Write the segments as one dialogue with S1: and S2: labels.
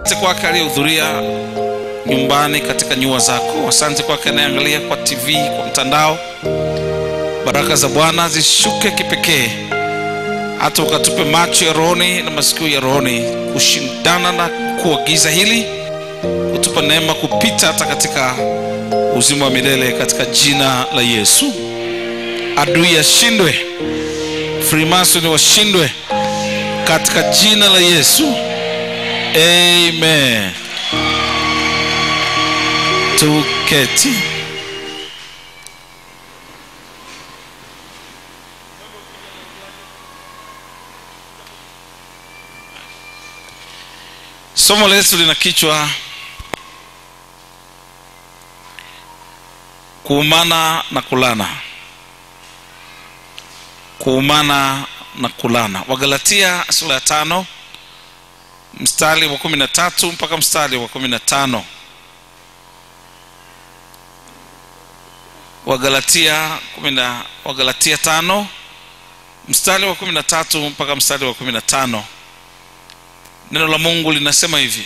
S1: asante kwake aliyehudhuria nyumbani katika nyua zako asante kwake anayeangalia kwa tv kwa mtandao baraka za bwana zishuke kipekee hata ukatupe macho ya rohoni na masikio ya rohoni kushindana na kuagiza hili kutupa neema kupita hata katika uzima wa milele katika jina la yesu adui ashindwe frimasoni washindwe katika jina la yesu amen tuketi somo letu lina kichwa kuumana na kulana kuumana na kulana wagalatia sura ya tano mstari wa kumi na tatu mpaka mstari wa kumi na tano wagalatia kumi na wagalatia tano mstari wa kumi na tatu mpaka mstari wa kumi na tano neno la mungu linasema hivi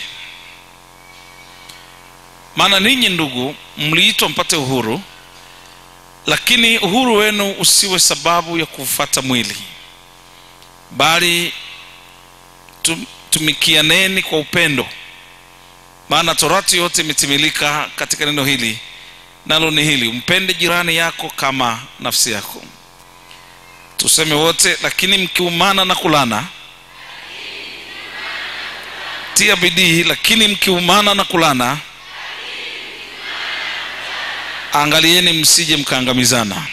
S1: maana ninyi ndugu mliitwa mpate uhuru lakini uhuru wenu usiwe sababu ya kufata mwili bali tum, tumikianeni kwa upendo maana torati yote imetimilika katika neno hili nalo ni hili umpende jirani yako kama nafsi yako tuseme wote lakini mkiumana na kulana tia bidii lakini mkiumana na kulana angalieni msije mkaangamizana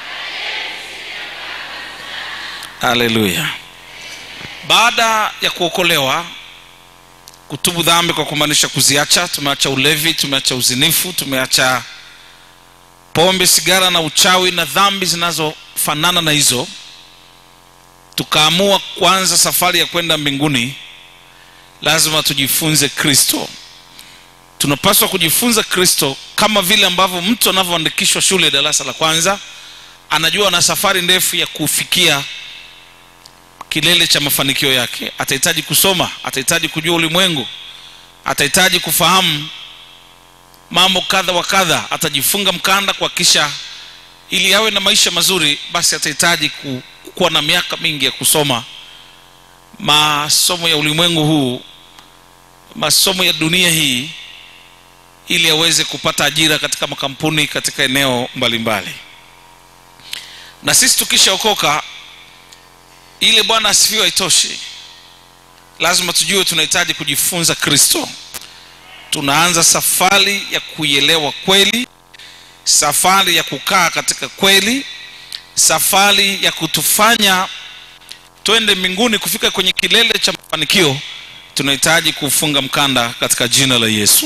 S1: haleluya baada ya kuokolewa kutubu dhambi kwa kumaanisha kuziacha tumeacha ulevi tumeacha uzinifu tumeacha pombe sigara na uchawi na dhambi zinazofanana na hizo tukaamua kuanza safari ya kwenda mbinguni lazima tujifunze kristo tunapaswa kujifunza kristo kama vile ambavyo mtu anavyoandikishwa shule darasa la kwanza anajua na safari ndefu ya kufikia kilele cha mafanikio yake atahitaji kusoma atahitaji kujua ulimwengu atahitaji kufahamu mambo kadha wa kadha atajifunga mkanda kuhakikisha ili awe na maisha mazuri basi atahitaji ku, kuwa na miaka mingi ya kusoma masomo ya ulimwengu huu masomo ya dunia hii ili aweze kupata ajira katika makampuni katika eneo mbalimbali mbali. na sisi tukishaokoka ile bwana asifiwe haitoshi lazima tujue tunahitaji kujifunza kristo tunaanza safari ya kuielewa kweli safari ya kukaa katika kweli safari ya kutufanya twende mbinguni kufika kwenye kilele cha mafanikio tunahitaji kufunga mkanda katika jina la yesu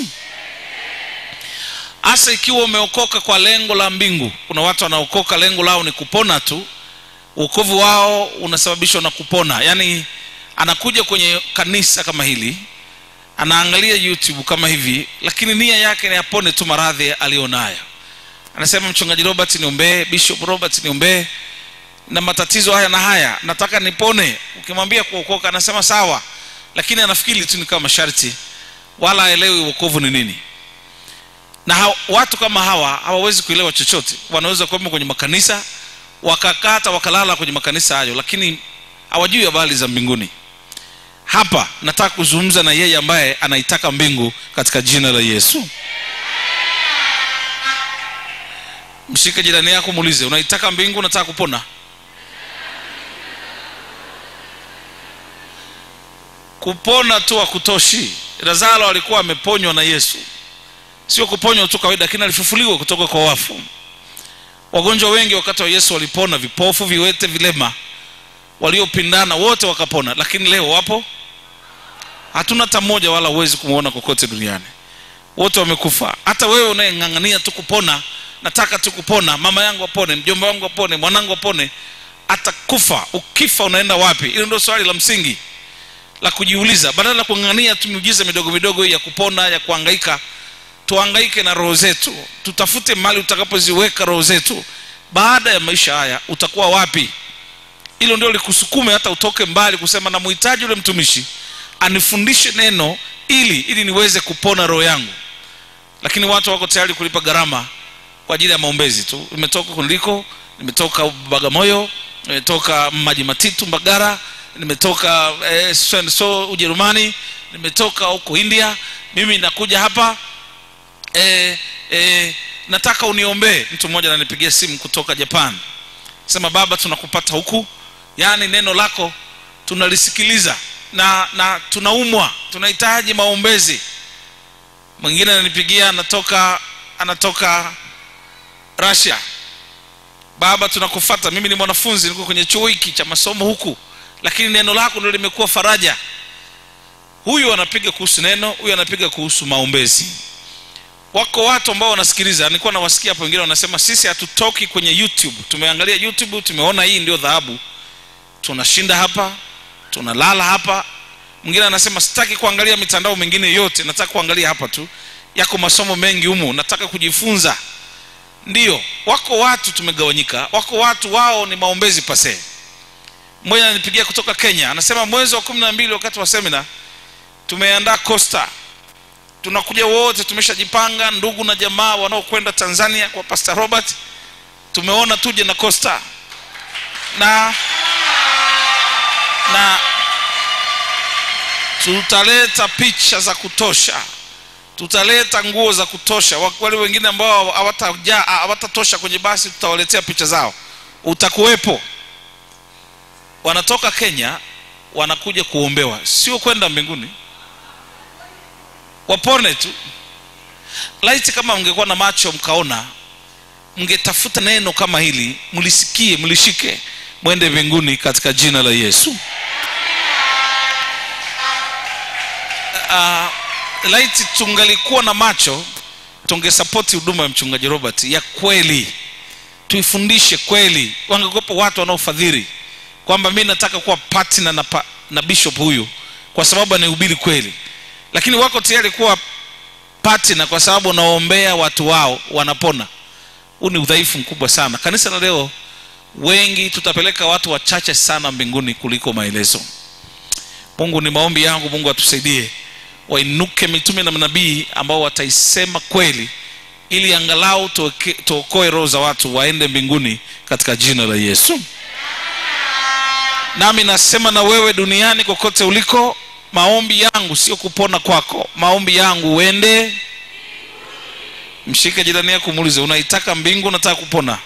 S1: hasa ikiwa umeokoka kwa lengo la mbingu kuna watu wanaokoka lengo lao ni kupona tu uokovu wao unasababishwa na kupona yaani anakuja kwenye kanisa kama hili anaangalia youtube kama hivi lakini nia yake ni apone tu maradhi aliyonayo anasema mchungaji robert niombee bishop robert niombee na matatizo haya na haya nataka nipone ukimwambia kuokoka anasema sawa lakini anafikiri tu ni kama masharti wala aelewi uokovu ni nini na ha, watu kama hawa hawawezi kuelewa chochote wanaweza kuwemo kwenye makanisa wakakata wakalala kwenye makanisa hayo lakini hawajui habari za mbinguni hapa nataka kuzungumza na yeye ambaye anaitaka mbingu katika jina la yesu mshike jirani yako muulize unaitaka mbingu unataka kupona kupona tu hakutoshi lazaro alikuwa ameponywa na yesu sio kuponywa tu kawaida lakini alifufuliwa kutoka kwa wafu wagonjwa wengi wakati wa yesu walipona vipofu viwete vilema waliopindana wote wakapona lakini leo wapo hatuna hata mmoja wala huwezi kumwona kokote duniani wote wamekufa hata wewe unayeng'ang'ania tu kupona nataka tu kupona mama yangu apone mjomba wangu apone mwanangu apone atakufa ukifa unaenda wapi hilo ndio swali la msingi la kujiuliza badala ya kung'ang'ania tu miujiza midogo midogo hii ya kupona ya kuhangaika tuhangaike na roho zetu tutafute mali utakapoziweka roho zetu baada ya maisha haya utakuwa wapi hilo ndio likusukume hata utoke mbali kusema namhitaji yule mtumishi anifundishe neno ili ili niweze kupona roho yangu lakini watu wako tayari kulipa gharama kwa ajili ya maombezi tu nimetoka kundiko nimetoka bagamoyo nimetoka maji matitu mbagara nimetoka eh, so and so ujerumani nimetoka huko india mimi nakuja hapa eh, eh, nataka uniombee mtu mmoja ananipigia simu kutoka japan sema baba tunakupata huku yaani neno lako tunalisikiliza na na tunaumwa tunahitaji maombezi mwingine ananipigia anatoka anatoka russia baba tunakufata mimi ni mwanafunzi niko kwenye chuo hiki cha masomo huku lakini neno lako ndio limekuwa faraja huyu anapiga kuhusu neno huyu anapiga kuhusu maombezi wako watu ambao wanasikiliza nilikuwa nawasikia hapo wengine wanasema sisi hatutoki kwenye youtube tumeangalia youtube tumeona hii ndio dhahabu tunashinda hapa tunalala hapa mwingine anasema sitaki kuangalia mitandao mingine yote nataka kuangalia hapa tu yako masomo mengi humu nataka kujifunza ndio wako watu tumegawanyika wako watu wao ni maombezi pase mmoja ananipigia kutoka kenya anasema mwezi wa kumi na mbili wakati wa semina tumeandaa costa tunakuja wote tumeshajipanga ndugu na jamaa wanaokwenda tanzania kwa pastor robert tumeona tuje na costa na na tutaleta picha za kutosha tutaleta nguo za kutosha wale wengine ambao hawatajaa hawatatosha kwenye basi tutawaletea picha zao utakuwepo wanatoka kenya wanakuja kuombewa sio kwenda mbinguni wapone tu laiti kama mngekuwa na macho mkaona mngetafuta neno kama hili mlisikie mlishike mwende mbinguni katika jina la yesu uh, laiti tungalikuwa na macho tungesapoti huduma ya mchungaji robert ya kweli tuifundishe kweli wangekuwepo watu wanaofadhili kwamba mi nataka kuwa partner na, pa, na bishop huyu kwa sababu anahubiri kweli lakini wako tayari kuwa partner kwa sababu wanaombea watu wao wanapona huu ni udhaifu mkubwa sana kanisa la leo wengi tutapeleka watu wachache sana mbinguni kuliko maelezo mungu ni maombi yangu mungu atusaidie wainuke mitume na manabii ambao wataisema kweli ili angalau tuokoe roho za watu waende mbinguni katika jina la yesu nami nasema na wewe duniani kokote uliko maombi yangu sio kupona kwako maombi yangu uende mshike jirani yako muulize unaitaka mbingu unataka kupona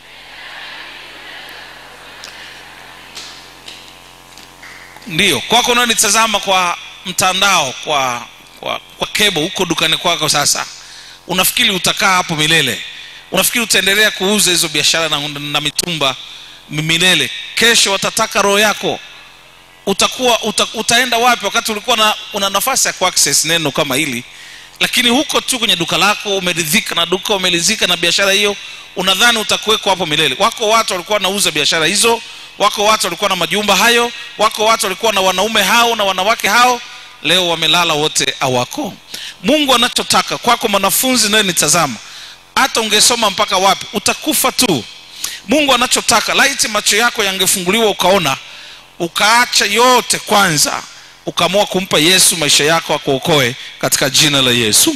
S1: ndiyo kwako unanitazama kwa mtandao kwa kwa, kwa kebo huko dukani kwako sasa unafikiri utakaa hapo milele unafikiri utaendelea kuuza hizo biashara na, na mitumba milele kesho watataka roho yako utakuwa uta, utaenda wapi wakati ulikuwa na, una nafasi ya kuaccess neno kama hili lakini huko tu kwenye duka lako umeridhika na duka umeridhika na biashara hiyo unadhani utakuwekwa hapo milele wako watu walikuwa wanauza biashara hizo wako watu walikuwa na majumba hayo wako watu walikuwa na wanaume hao na wanawake hao leo wamelala wote awako mungu anachotaka kwako mwanafunzi naye nitazama hata ungesoma mpaka wapi utakufa tu mungu anachotaka laiti macho yako yangefunguliwa ukaona ukaacha yote kwanza ukaamua kumpa yesu maisha yako akuokoe katika jina la yesu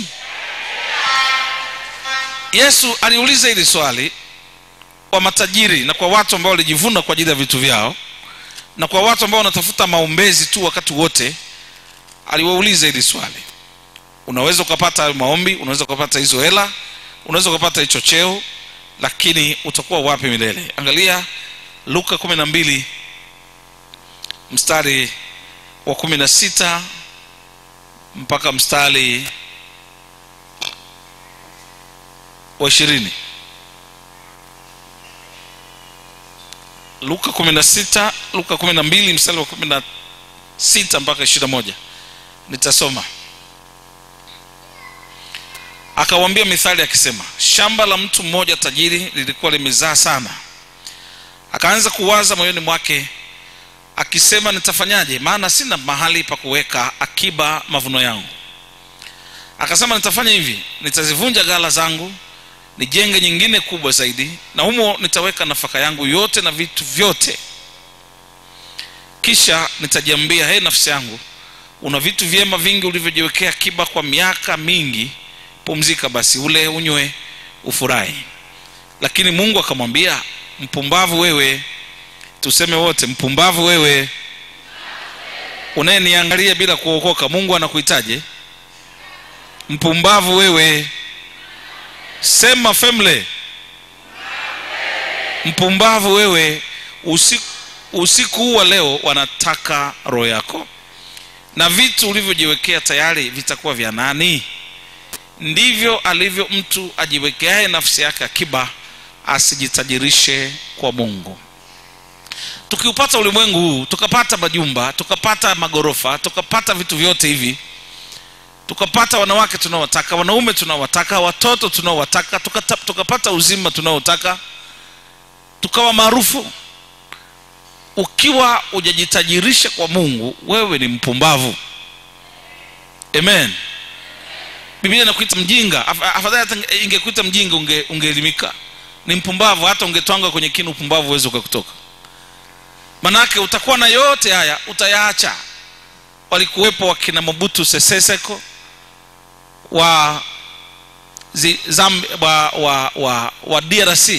S1: yesu aliuliza hili swali kwa matajiri na kwa watu ambao walijivuna kwa ajili ya vitu vyao na kwa watu ambao wanatafuta maombezi tu wakati wote aliwauliza hili swali unaweza ukapata hayo maombi unaweza ukapata hizo hela unaweza ukapata hicho cheo lakini utakuwa wapi milele angalia luka kumi na mbili mstari wa kumi na sita mpaka mstari wa ishirini luka kumi na sita luka kumi na mbili mstari wa kumi na sita mpaka ishiri na moja nitasoma akawambia mithali akisema shamba la mtu mmoja tajiri lilikuwa limezaa sana akaanza kuwaza moyoni mwake akisema nitafanyaje maana sina mahali pa kuweka akiba mavuno yangu akasema nitafanya hivi nitazivunja ghala zangu nijenge nyingine kubwa zaidi na humo nitaweka nafaka yangu yote na vitu vyote kisha nitajiambia he nafsi yangu una vitu vyema vingi ulivyojiwekea akiba kwa miaka mingi pumzika basi ule unywe ufurahi lakini mungu akamwambia mpumbavu wewe tuseme wote mpumbavu wewe unayeniangalia bila kuokoka mungu anakuhitaje mpumbavu wewe sema femle mpumbavu wewe usiku, usiku huu wa leo wanataka roho yako na vitu ulivyojiwekea tayari vitakuwa vya nani ndivyo alivyo mtu ajiwekeaye nafsi yake akiba asijitajirishe kwa mungu tukiupata ulimwengu huu tukapata majumba tukapata magorofa tukapata vitu vyote hivi tukapata wanawake tunaowataka wanaume tunaowataka watoto tunaowataka tukata- tukapata uzima tunaotaka tukawa maarufu ukiwa hujajitajirisha kwa mungu wewe ni mpumbavu amen biblia inakuita mjinga Af- afadhali hata ingekuita mjinga unge- ungeelimika ni mpumbavu hata ungetwanga kwenye kinu upumbavu uwezi ukakutoka manake utakuwa na yote haya utayaacha walikuwepo wakina mobutu seseseko wa, zi, Zambi, wa, wa, wa, wa drc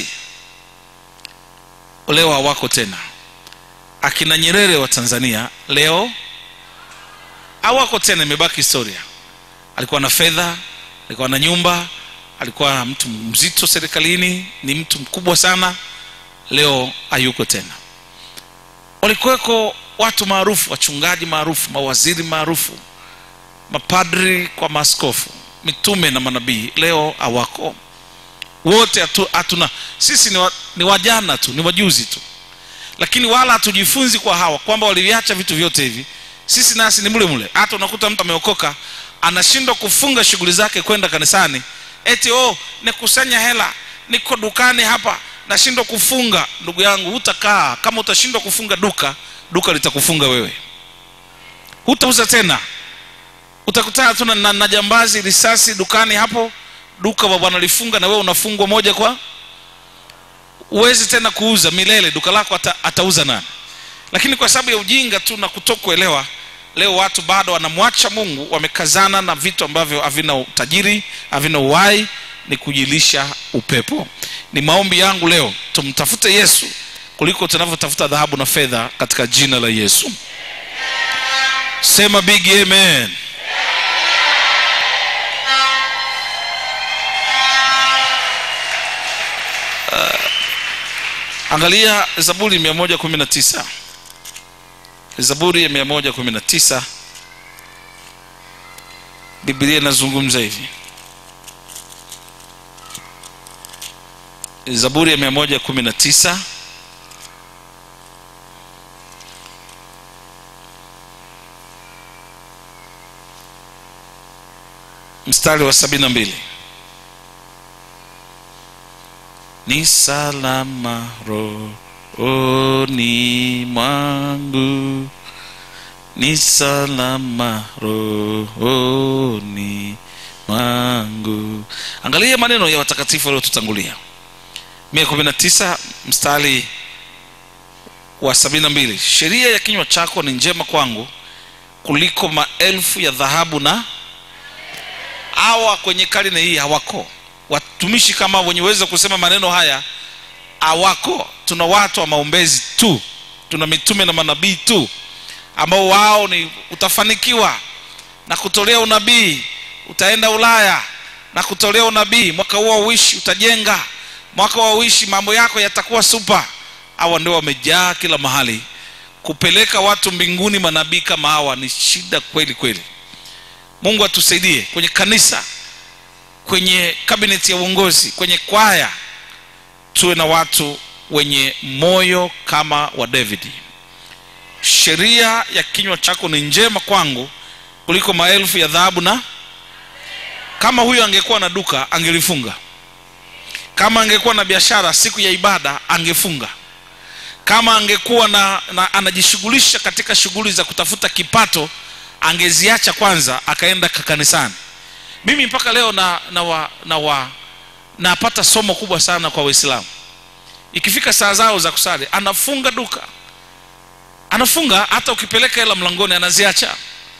S1: leo hawako tena akina nyerere wa tanzania leo hawako tena imebaki historia alikuwa na fedha alikuwa na nyumba alikuwa mtu mzito serikalini ni mtu mkubwa sana leo hayuko tena walikuweko watu maarufu wachungaji maarufu mawaziri maarufu mapadri kwa maaskofu mitume na manabii leo hawako wote hatu- hatuna sisi ni, wa, ni wajana tu ni wajuzi tu lakini wala hatujifunzi kwa hawa kwamba waliviacha vitu vyote hivi sisi nasi ni mle mle hata unakuta mtu ameokoka anashindwa kufunga shughuli zake kwenda kanisani eti oh nikusanya hela niko dukani hapa nashindwa kufunga ndugu yangu hutakaa kama utashindwa kufunga duka duka litakufunga wewe hutauza tena utakutana tu na, na, na jambazi risasi dukani hapo duka wa bwana lifunga na wewe unafungwa moja kwa huwezi tena kuuza milele duka lako ata, atauza nani lakini kwa sababu ya ujinga tu na kutokuelewa leo watu bado wanamwacha mungu wamekazana na vitu ambavyo havina utajiri havina uhai ni kujilisha upepo ni maombi yangu leo tumtafute yesu kuliko tunavyotafuta dhahabu na fedha katika jina la yesu sema big amen angalia zaburi 119 zaburi ya 119 biblia inazungumza hivi zaburi ya 119 mstari wa 72 ni salama rohoni mwangu ni salama rohoni mwangu angalia maneno ya watakatifu waliotutangulia mia kumi na tisa mstari wa sabini na mbili sheria ya kinywa chako ni njema kwangu kuliko maelfu ya dhahabu na hawa kwenye karne hii hawako watumishi kama wenye uwezo wa kusema maneno haya hawako tuna watu wa maombezi tu tuna mitume na manabii tu ambao wao ni utafanikiwa na kutolea unabii utaenda ulaya na kutolea unabii mwaka huo uishi utajenga mwaka wa uishi mambo yako yatakuwa supa hawa ndio wamejaa kila mahali kupeleka watu mbinguni manabii kama hawa ni shida kweli kweli mungu atusaidie kwenye kanisa kwenye kabineti ya uongozi kwenye kwaya tuwe na watu wenye moyo kama wa davidi sheria ya kinywa chako ni njema kwangu kuliko maelfu ya dhahabu na kama huyo angekuwa na duka angelifunga kama angekuwa na biashara siku ya ibada angefunga kama angekuwa na, na anajishughulisha katika shughuli za kutafuta kipato angeziacha kwanza akaenda kanisani mimi mpaka leo na na wa, na wa napata somo kubwa sana kwa waislamu ikifika saa zao za kusali anafunga duka anafunga hata ukipeleka hela mlangoni anaziacha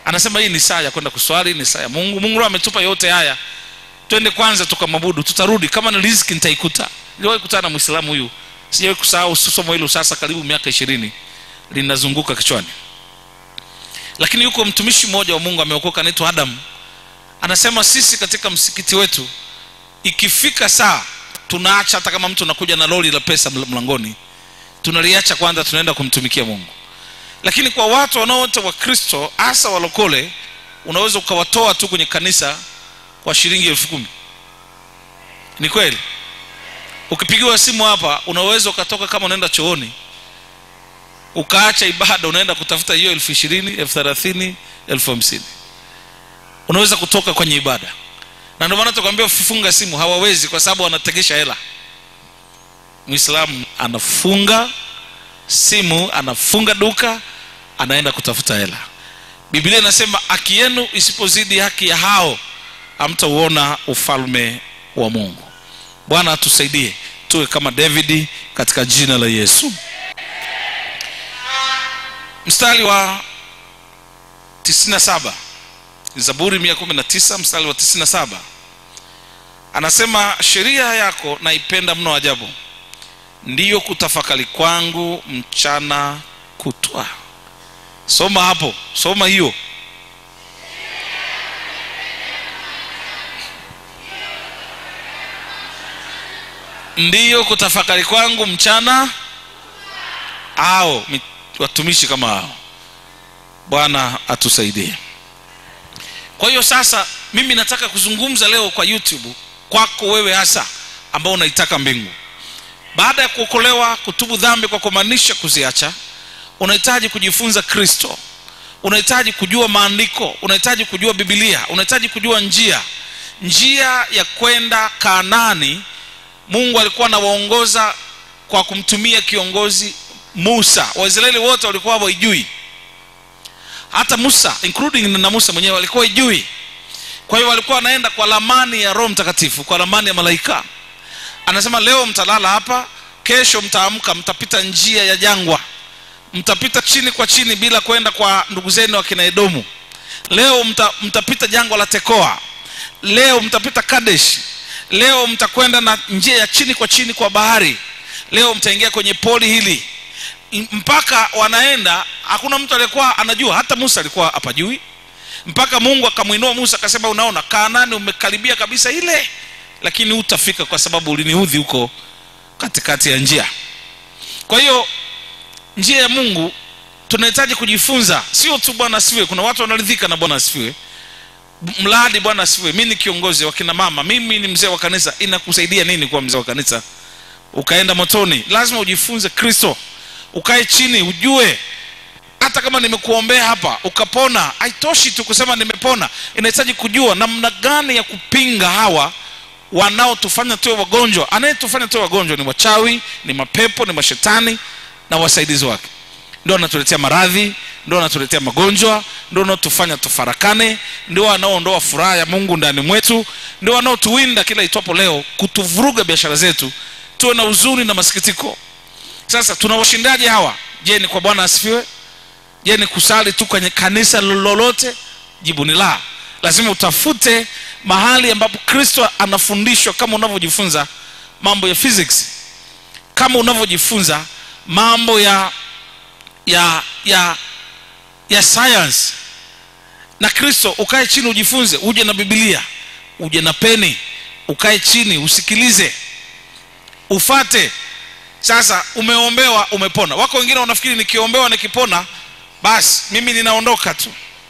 S1: anasema hii ni saa ya kwenda kuswali ni saa ya mungu mungu leo ametupa yote haya twende kwanza tukamwabudu tutarudi kama ni riziki nitaikuta niliwahi kutana na mwislamu huyu sijawahi kusahau somo hilo sasa karibu miaka ishirini linazunguka kichwani lakini yuko mtumishi mmoja wa mungu ameokoka anaitwa adamu anasema sisi katika msikiti wetu ikifika saa tunaacha hata kama mtu anakuja na lori la pesa ml- mlangoni tunaliacha kwanza tunaenda kumtumikia mungu lakini kwa watu wanaote wa kristo hasa walokole unaweza ukawatoa tu kwenye kanisa kwa shilingi elfu kumi ni kweli ukipigiwa simu hapa unaweza ukatoka kama unaenda chooni ukaacha ibada unaenda kutafuta hiyo elfu ishirini elfu thelathini elfu hamsini unaweza kutoka kwenye ibada na ndio maana tukwambia ufunga simu hawawezi kwa sababu wanategesha hela mwislamu anafunga simu anafunga duka anaenda kutafuta hela biblia inasema haki yenu isipozidi haki ya hao hamtauona ufalme wa mungu bwana atusaidie tuwe kama davidi katika jina la yesu mstari wa 97 zaburi 119 mstari wa 97 anasema sheria yako naipenda mno ajabu ndiyo kutafakari kwangu mchana kutwa soma hapo soma hiyo ndiyo kutafakari kwangu mchana ao mi- watumishi kama hao bwana atusaidie kwa hiyo sasa mimi nataka kuzungumza leo kwa youtube kwako wewe hasa ambao unaitaka mbingu baada ya kuokolewa kutubu dhambi kwa kumaanisha kuziacha unahitaji kujifunza kristo unahitaji kujua maandiko unahitaji kujua bibilia unahitaji kujua njia njia ya kwenda kaanani mungu alikuwa anawaongoza kwa kumtumia kiongozi musa waisraeli wote walikuwa hawaijui hata musa including na musa mwenyewe walikuwa ijui kwa hiyo walikuwa wanaenda kwa lamani ya roho mtakatifu kwa lamani ya malaika anasema leo mtalala hapa kesho mtaamka mtapita njia ya jangwa mtapita chini kwa chini bila kwenda kwa ndugu zenu wakina edomu leo mta, mtapita jangwa la tekoa leo mtapita kadesh leo mtakwenda na njia ya chini kwa chini kwa bahari leo mtaingia kwenye poli hili M- mpaka wanaenda hakuna mtu aliyekuwa anajua hata musa alikuwa hapajui mpaka mungu akamwinua musa akasema unaona kaanani umekaribia kabisa ile lakini hutafika kwa sababu uliniudhi huko katikati ya njia kwa hiyo njia ya mungu tunahitaji kujifunza sio tu bwana asifiwe kuna watu wanaridhika na bwana asifiwe mradi bwana asifiwe mi ni kiongozi wa kina mama mimi ni mzee wa kanisa inakusaidia nini kuwa mzee wa kanisa ukaenda motoni lazima ujifunze kristo ukae chini ujue hata kama nimekuombea hapa ukapona haitoshi tu kusema nimepona inahitaji kujua namna gani ya kupinga hawa wanaotufanya tuwe wagonjwa anayetufanya tuwe wagonjwa ni wachawi ni mapepo ni mashetani na wasaidizi wake ndio wanatuletea maradhi ndio wanatuletea magonjwa ndio wanaotufanya tufarakane ndio wanaoondoa furaha ya mungu ndani mwetu ndio wanaotuwinda kila itwapo leo kutuvuruga biashara zetu tuwe na huzuni na masikitiko sasa tunawashindaje hawa je ni kwa bwana asifiwe je ni kusali tu kwenye kanisa lolote jibu ni la lazima utafute mahali ambapo kristo anafundishwa kama unavyojifunza mambo ya physics kama unavyojifunza mambo ya ya ya ya science na kristo ukae chini ujifunze uje na bibilia uje na peni ukae chini usikilize ufate sasa umeombewa umepona wako wengine wanafikiri nikiombewa nikipona basi mimi ninaondoka tu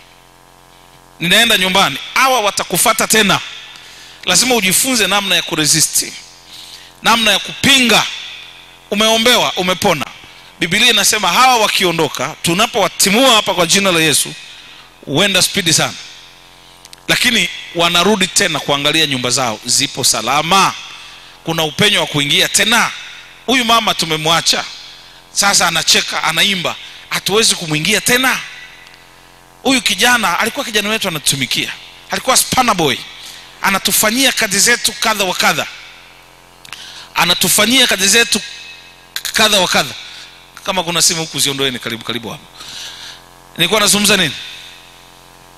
S1: ninaenda nyumbani hawa watakufata tena lazima ujifunze namna ya kuresisti namna ya kupinga umeombewa umepona bibilia inasema hawa wakiondoka tunapowatimua hapa kwa jina la yesu huenda spidi sana lakini wanarudi tena kuangalia nyumba zao zipo salama kuna upenyo wa kuingia tena huyu mama tumemwacha sasa anacheka anaimba hatuwezi kumwingia tena huyu kijana alikuwa kijana wetu anatutumikia alikuwa spana boy anatufanyia kazi zetu kadha wa kadha anatufanyia kazi zetu kadha wa kadha kama kuna simu huku ziondoeni karibu karibu hapo nilikuwa nazungumza nini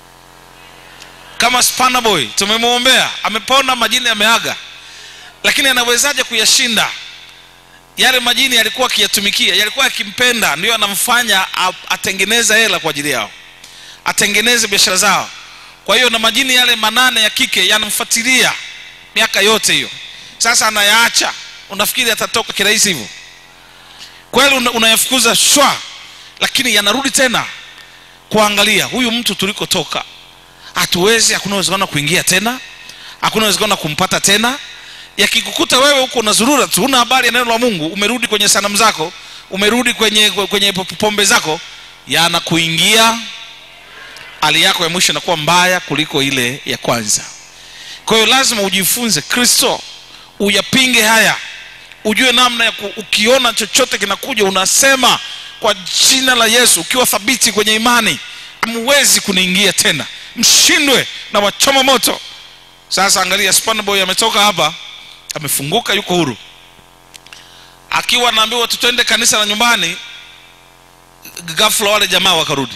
S1: kama spana boy tumemwombea amepona majini yameaga lakini anawezaje kuyashinda yale majini yalikuwa akiyatumikia yalikuwa yakimpenda ndio anamfanya a- atengeneze hela kwa ajili yao atengeneze biashara zao kwa hiyo na majini yale manane ya kike yanamfuatilia miaka yote hiyo sasa anayaacha unafikiri atatoka kirahisi hivyo kweli una- unayafukuza shwa lakini yanarudi tena kuangalia huyu mtu tulikotoka hatuwezi hakuna uwezekano wa kuingia tena hakuna uwezekano wa kumpata tena yakikukuta wewe huko unazurura tu huna habari ya neno la mungu umerudi kwenye sanamu zako umerudi kwenye kwenye pombe zako yanakuingia hali yako ya mwisho inakuwa mbaya kuliko ile ya kwanza kwa hiyo lazima ujifunze kristo uyapinge haya ujue namna ya ku, ukiona chochote kinakuja unasema kwa jina la yesu ukiwa thabiti kwenye imani hamwezi kuniingia tena mshindwe na wachoma moto sasa angalia spanboy ametoka hapa amefunguka yuko huru akiwa anaambiwa tutende kanisa la nyumbani ghafla wale jamaa wakarudi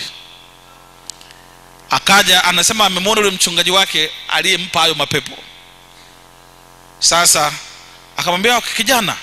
S1: akaja anasema amemwona yule mchungaji wake aliyempa hayo mapepo sasa akamwambia kijana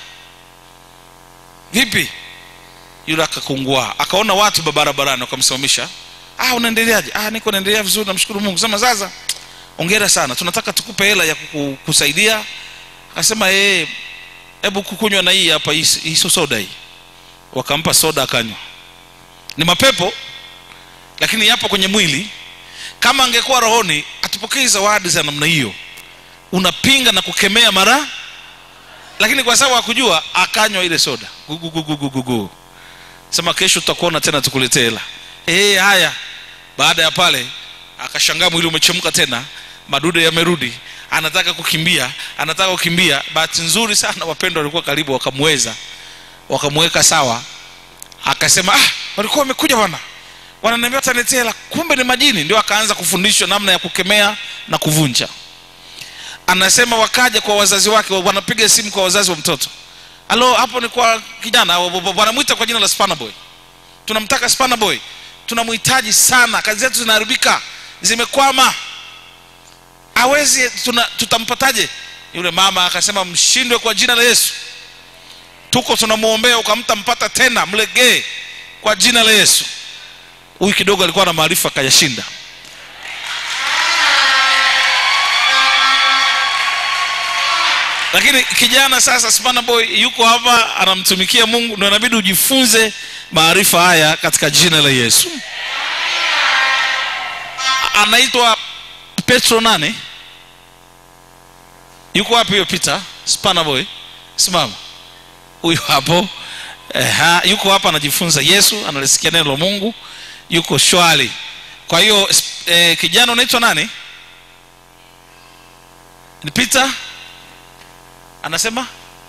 S1: vipi yule akakungua akaona watu ba- barabarani wakamsimamisha ah unaendeleaje ah niko naendelea vizuri namshukuru mungu sema sasa ongera sana tunataka tukupe hela ya kuku- kusaidia akasema eh hebu kukunywa na hii hapa hii hii sio soda hii wakampa soda akanywa ni mapepo lakini yapo kwenye mwili kama angekuwa rohoni atupokei zawadi za namna hiyo unapinga na kukemea mara lakini kwa sababu hakujua akanywa ile soda gugugugugugu sema kesho tutakuona tena tukuletee hela eh haya baada ya pale akashangaa mwili umechemka tena madude yamerudi anataka kukimbia anataka kukimbia bahati nzuri sana wapendwa walikuwa karibu wakamweza wakamweka sawa akasema ah walikuwa wamekuja bwana wananiambia wataniletea hela kumbe ni majini ndio akaanza kufundishwa namna ya kukemea na kuvunja anasema wakaja kwa wazazi wake wanapiga simu kwa wazazi wa mtoto alo hapo ni kwa kijana wa- wa- wanamwita kwa jina la spanaboy tunamtaka spanaboy tunamhitaji sana kazi zetu zinaharibika zimekwama awezi tuna, tutampataje yule mama akasema mshindwe kwa jina la yesu tuko tunamwombea ukamtampata tena mlegee kwa jina la yesu huyu kidogo alikuwa na maarifa akayashinda lakini kijana sasa spana boy yuko hapa anamtumikia mungu ndo inabidi ujifunze maarifa haya katika jina la yesu anaitwa petro nane yuko wapi huyo peter spana boy simama huyu hapo Eha, yuko hapa anajifunza yesu analisikia neno la mungu yuko shwari kwa hiyo sp- eh, kijana unaitwa nani ni peter anasema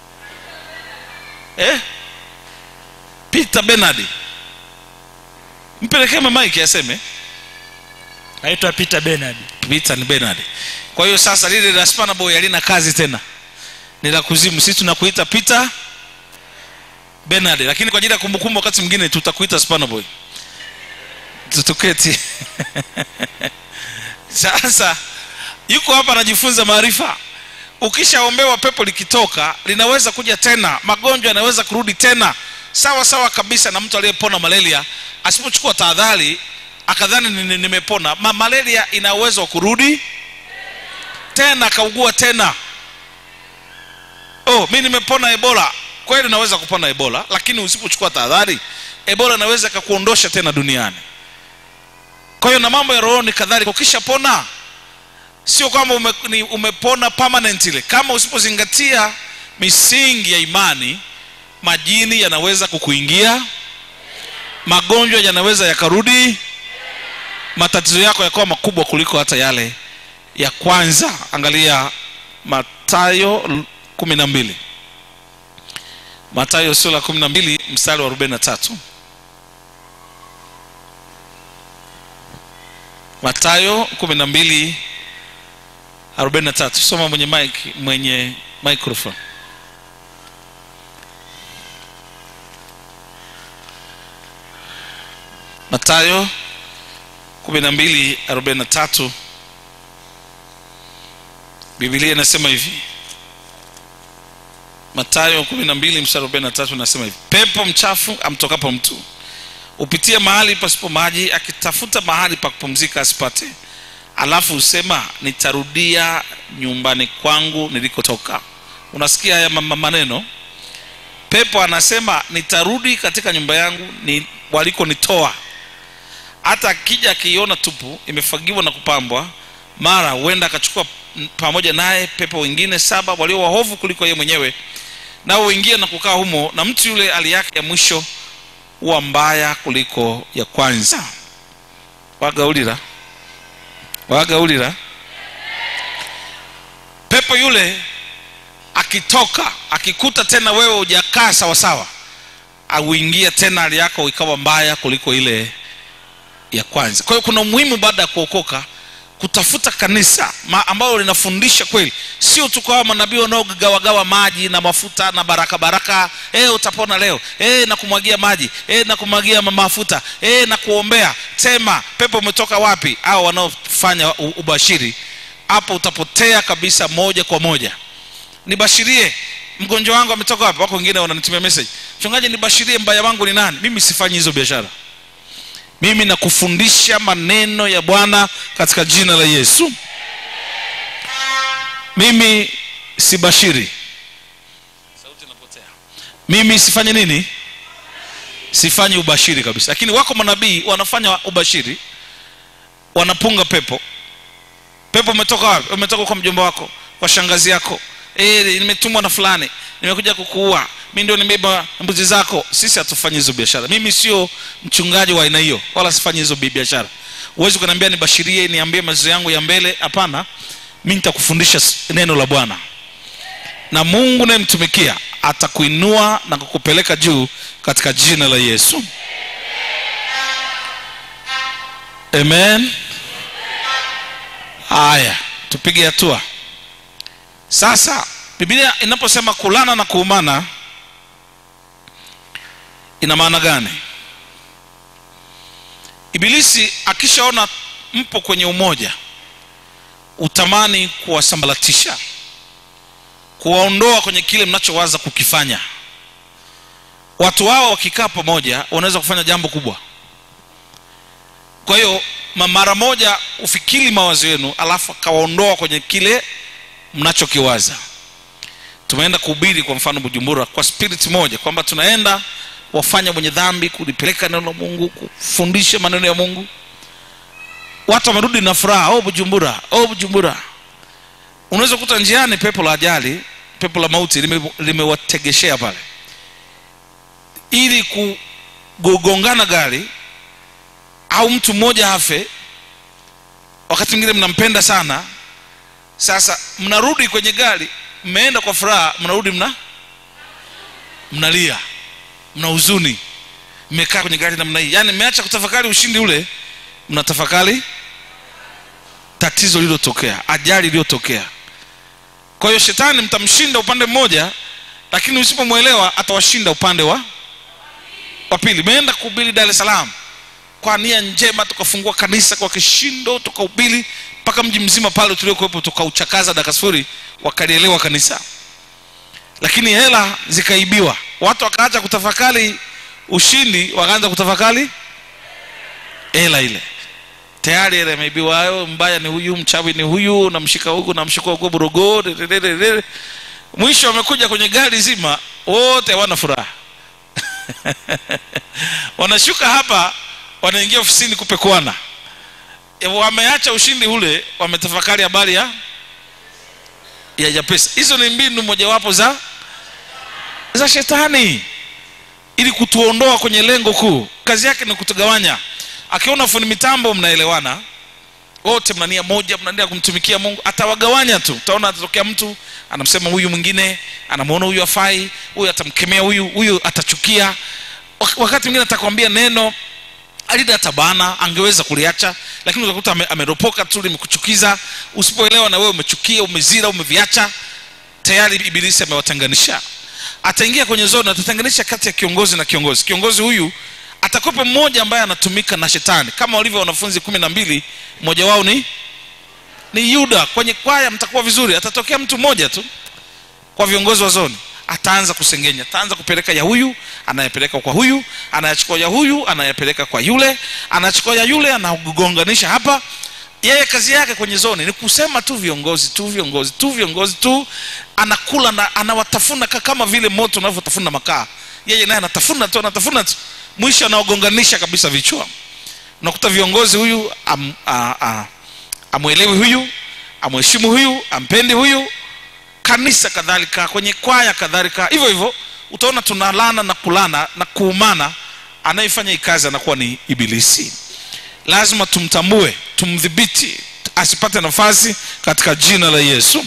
S1: eh? peter benard mpelekee mamaiki aseme
S2: naitwa peter benard
S1: peter ni benard kwa hiyo sasa lile la spana boy halina kazi tena ni la kuzimu sisi tunakuita peter benard lakini kwa ajili ya kumbukumbu wakati mwingine tutakuita spana boy tutuketi sasa yuko hapa anajifunza maarifa ukishaombewa pepo likitoka linaweza kuja tena magonjwa yanaweza kurudi tena sawa sawa kabisa na mtu aliyepona malaria asipochukua tahadhari akadhani ni- ni- nimepona Ma, malaria ina uwezo wa kurudi tena akaugua tena oh mi nimepona ebola kweli unaweza kupona ebola lakini usipochukua tahadhari ebola inaweza ikakuondosha tena duniani kwa hiyo na mambo ya rohoni kadhalika ukishapona sio kwamba ume, ni- umepona permanently kama usipozingatia misingi ya imani majini yanaweza kukuingia magonjwa yanaweza yakarudi matatizo yako yakawa makubwa kuliko hata yale ya kwanza angalia matayo kumi na mbili matayo sura kumi na mbili mstari wa arobaini na tatu matayo kumi na mbili arobaini na tatu soma mwenye mic, mwenye microphone matayo kumi na mbili arobaini na tatu bibilia inasema hivi matayo kumi na mbili mstari arobaini na tatu inasema hivi pepo mchafu amtokapo mtu upitie mahali pasipo maji akitafuta mahali pa kupumzika asipate alafu husema nitarudia nyumbani kwangu nilikotoka unasikia haya ma- ma- maneno pepo anasema nitarudi katika nyumba yangu ni walikonitoa hata akija akiiona tupu imefagiwa na kupambwa mara huenda akachukua m- pamoja naye pepo wengine saba walio wahovu kuliko yeye mwenyewe nao huingia na kukaa humo na mtu yule hali yake ya mwisho huwa mbaya kuliko ya kwanza wagaulira wagaulira pepo yule akitoka akikuta tena wewe hujakaa sawasawa auingia tena hali yako ikawa mbaya kuliko ile ya kwanza kwa hiyo kuna umuhimu baada ya kuokoka kutafuta kanisa ma- ambalo linafundisha kweli sio tu kwa hawa manabii wanaogawagawa maji na mafuta na baraka baraka e, utapona leo e, na kumwagia maji e, na kumwagia ma- mafuta e, na kuombea sema pepo umetoka wapi au wanaofanya u- ubashiri hapo utapotea kabisa moja kwa moja nibashirie mgonjwa wangu ametoka wapi wako wengine wananitumia message mchungaji nibashirie mbaya wangu ni nani mimi sifanyi hizo biashara mimi nakufundisha maneno ya bwana katika jina la yesu mimi sibashiri sauti inapotea mimi sifanye nini sifanyi ubashiri kabisa lakini wako manabii wanafanya ubashiri wanapunga pepo pepo umetoka wapi umetoka kwa mjomba wako kwa shangazi yako e, nimetumwa na fulani nimekuja kukuua mi ndio nimeiba mbuzi zako sisi hatufanyi hizo biashara mimi sio mchungaji wa aina hiyo wala sifanyi hizo bi- biashara huwezi kuniambia nibashirie niambie mazizo yangu ya mbele hapana mi nitakufundisha s- neno la bwana na mungu nayemtumikia atakuinua na kukupeleka juu katika jina la yesu amen haya tupige hatua sasa biblia inaposema kulana na kuumana ina maana gani ibilisi akishaona mpo kwenye umoja utamani kuwasambalatisha kuwaondoa kwenye kile mnachowaza kukifanya watu hao wakikaa pamoja wanaweza kufanya jambo kubwa kwa hiyo ma- mara moja ufikiri mawazo yenu alafu akawaondoa kwenye kile mnachokiwaza tumeenda kuhubiri kwa mfano bujumbura kwa spirit moja kwamba tunaenda wafanya mwenye dhambi kulipeleka neno la mungu kufundisha maneno ya mungu watu wamerudi na furaha oh bujumbura oh bujumbura unaweza kukuta njiani pepo la ajali pepo la mauti lime- limewategeshea pale ili kugongana gari au mtu mmoja afe wakati mwingine mnampenda sana sasa mnarudi kwenye gari mmeenda kwa furaha mnarudi mna mnalia mna huzuni mmekaa kwenye gari namna hii yaani mmeacha kutafakari ushindi ule mnatafakari tatizo lililotokea ajali iliyotokea kwa hiyo shetani mtamshinda upande mmoja lakini usipomwelewa atawashinda upande wa wa pili meenda kuhubiri dar es salaam kwa nia njema tukafungua kanisa kwa kishindo tukahubiri mpaka mji mzima pale tuliokuwepo tukauchakaza dakika sifuri wakalielewa kanisa lakini hela zikaibiwa watu wakaacha kutafakari ushindi wakaanza kutafakari hela ile tayari hela imeibiwa hayo mbaya ni huyu mchawi ni huyu namshika huku namshika huku burogo dedededede. mwisho wamekuja kwenye gari zima wote hawana furaha wanashuka hapa wanaingia ofisini kupekuana E, wameacha ushindi ule wametafakari habari ya ya ya pesa hizo ni mbinu mojawapo za za shetani ili kutuondoa kwenye lengo kuu kazi yake ni kutugawanya akiona fundi mitambo mnaelewana wote mna nia moja mna nia kumtumikia mungu atawagawanya tu utaona atatokea mtu anamsema huyu mwingine anamwona huyu afai huyu atamkemea huyu huyu atachukia Wak- wakati mwingine atakwambia neno alida tabana angeweza kuliacha lakini utakuta ame- ameropoka tu limekuchukiza usipoelewa na wewe umechukia umezira umeviacha tayari ibilisi amewatenganisha ataingia kwenye zone atatenganisha kati ya kiongozi na kiongozi kiongozi huyu atakupa mmoja ambaye anatumika na shetani kama walivyo wanafunzi kumi na mbili mmoja wao ni ni yuda kwenye kwaya mtakuwa vizuri atatokea mtu mmoja tu kwa viongozi wa zoni ataanza kusengenya ataanza kupeleka ya huyu anayepeleka kwa huyu anayachukua ya huyu anayepeleka kwa yule anachukua ya yule anagonganisha hapa yeye kazi yake kwenye zoni ni kusema tu viongozi tu viongozi tu viongozi tu anakula na anawatafuna ka- kama vile moto unavyotafuna makaa yeye naye anatafuna tu anatafuna tu mwisho anawagonganisha kabisa vichwa unakuta viongozi huyu am, a, a, amwelewi huyu amheshimu huyu ampendi huyu kanisa kadhalika kwenye kwaya kadhalika hivyo hivyo utaona tunalana na kulana na kuumana anayefanya hii kazi anakuwa ni ibilisi lazima tumtambue tumdhibiti asipate nafasi katika jina la yesu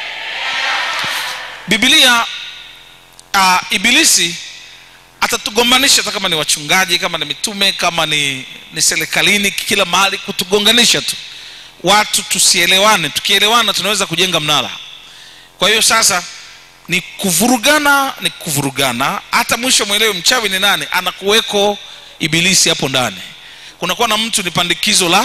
S1: biblia uh, ibilisi atatugombanisha hata kama ni wachungaji kama ni mitume kama ni, ni serikalini kila mahali kutugonganisha tu watu tusielewane tukielewana tunaweza kujenga mnara kwa hiyo sasa ni kuvurugana ni kuvurugana hata mwisho mwelewe mchawi ni nani anakuweko ibilisi hapo ndani kunakuwa na mtu ni pandikizo la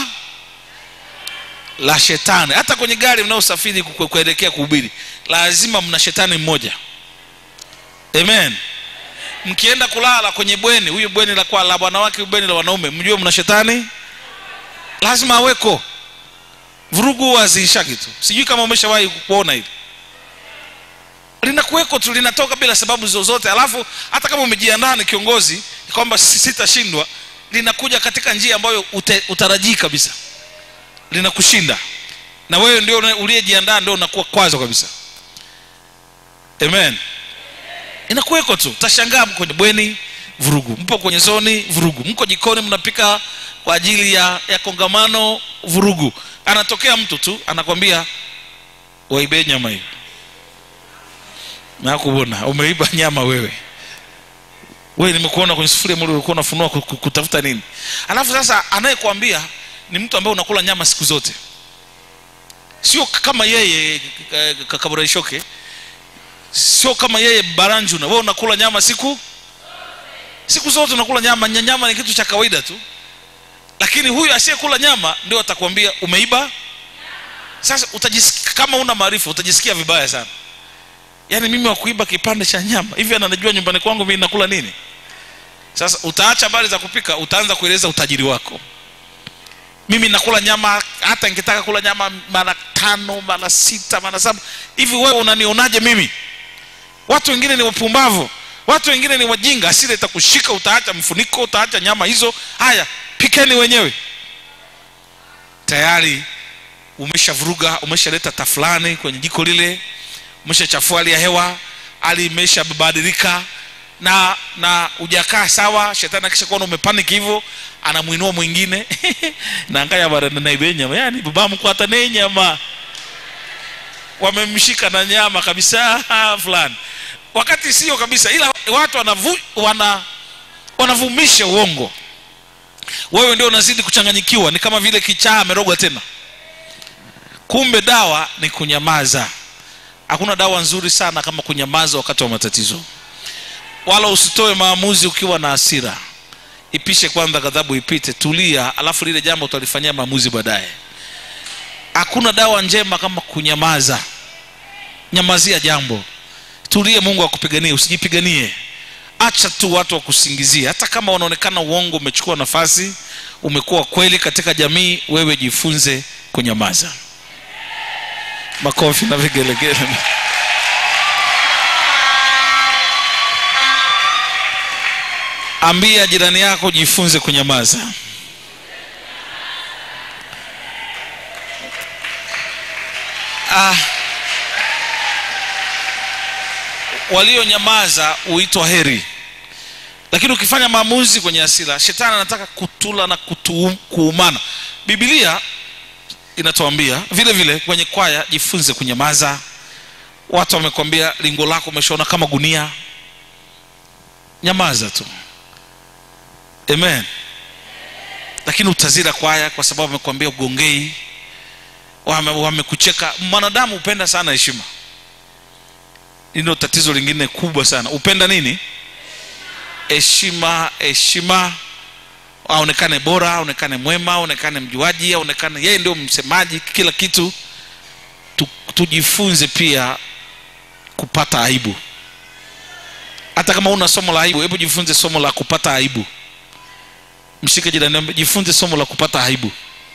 S1: la shetani hata kwenye gari mnaosafiri ku- kuelekea kuhubiri lazima mna shetani mmoja amen mkienda kulala kwenye bweni huyu bweni la kwa la wanawake huyu bweni la wanaume mjue mna shetani lazima aweko vurugu huwa haziishaki tu sijui kama umeshawahi kuona hili linakuweko tu linatoka bila sababu zozote alafu hata kama umejiandaa ni kiongozi kwamba si- sitashindwa linakuja katika njia ambayo ute, utarajii kabisa linakushinda na wewe ndio una- uliyejiandaa ndio unakuwa kwazo kabisa amen inakuweko tu utashangaa mko kwenye bweni vurugu mpo kwenye zoni vurugu mko jikoni mnapika kwa ajili ya, ya kongamano vurugu anatokea mtu tu anakwambia waibe nyama hiyo nakubona umeiba nyama wewe wewe nimekuona kwenye sufuria mle ulikuwa unafunua ku- ku- kutafuta nini alafu sasa anayekwambia ni mtu ambaye unakula nyama siku zote sio kama yeye kakaboraishoke sio kama yeye baranjuna wewe unakula nyama siku siku zote unakula nyama Nya- nyama ni kitu cha kawaida tu lakini huyu asiyekula nyama ndio atakwambia umeiba sasa utajisikia kama una maarifa utajisikia vibaya sana yaani mimi wakuiba kipande cha nyama hivi ananijua nyumbani kwangu mimi nakula nini sasa utaacha habari za kupika utaanza kueleza utajiri wako mimi nakula nyama hata nikitaka kula nyama mara tano mara sita mara saba hivi wewe unanionaje mimi watu wengine ni wapumbavu watu wengine ni wajinga asile itakushika utaacha mfuniko utaacha nyama hizo haya pikeni wenyewe tayari umeshavuruga umeshaleta tafulani kwenye jiko lile umeshachafua hali ya hewa hali imeshabadilika na na ujakaa sawa shetani akisha kuona umepaniki hivyo anamwinua mwingine nangaya barananaibe nyama yani baba mkwata ne nyama wamemshika na nyama kabisa fulani wakati sio kabisa ila watu wanavu, wana wanavumisha uongo wewe ndio unazidi kuchanganyikiwa ni kama vile kichaa amerogwa tena kumbe dawa ni kunyamaza hakuna dawa nzuri sana kama kunyamaza wakati wa matatizo wala usitoe maamuzi ukiwa na hasira ipishe kwanza ghadhabu ipite tulia alafu lile jambo utalifanyia maamuzi baadaye hakuna dawa njema kama kunyamaza nyamazia jambo tulie mungu akupiganie usijipiganie acha tu watu wakusingizie hata kama wanaonekana uongo umechukua nafasi umekuwa kweli katika jamii wewe jifunze kunyamaza makofi na vigelegele ambia jirani yako jifunze kunyamaza ah, walionyamaza huitwa heri lakini ukifanya maamuzi kwenye asira shetani anataka kutula na kutu, kuumana bibilia inatuambia vile vile kwenye kwaya jifunze kunyamaza watu wamekwambia lingo lako umeshaona kama gunia nyamaza tu amen lakini utazira kwaya kwa sababu wamekwambia ugongei wame- wamekucheka mwanadamu hupenda sana heshima hilo tatizo lingine kubwa sana upenda nini heshima heshima aonekane bora aonekane mwema aonekane mjuaji aonekane yeye ndio msemaji kila kitu tujifunze pia kupata aibu hata kama una somo la aibu hebu jifunze somo la kupata aibu mshike jirani mwambie, jifunze somo la kupata aibu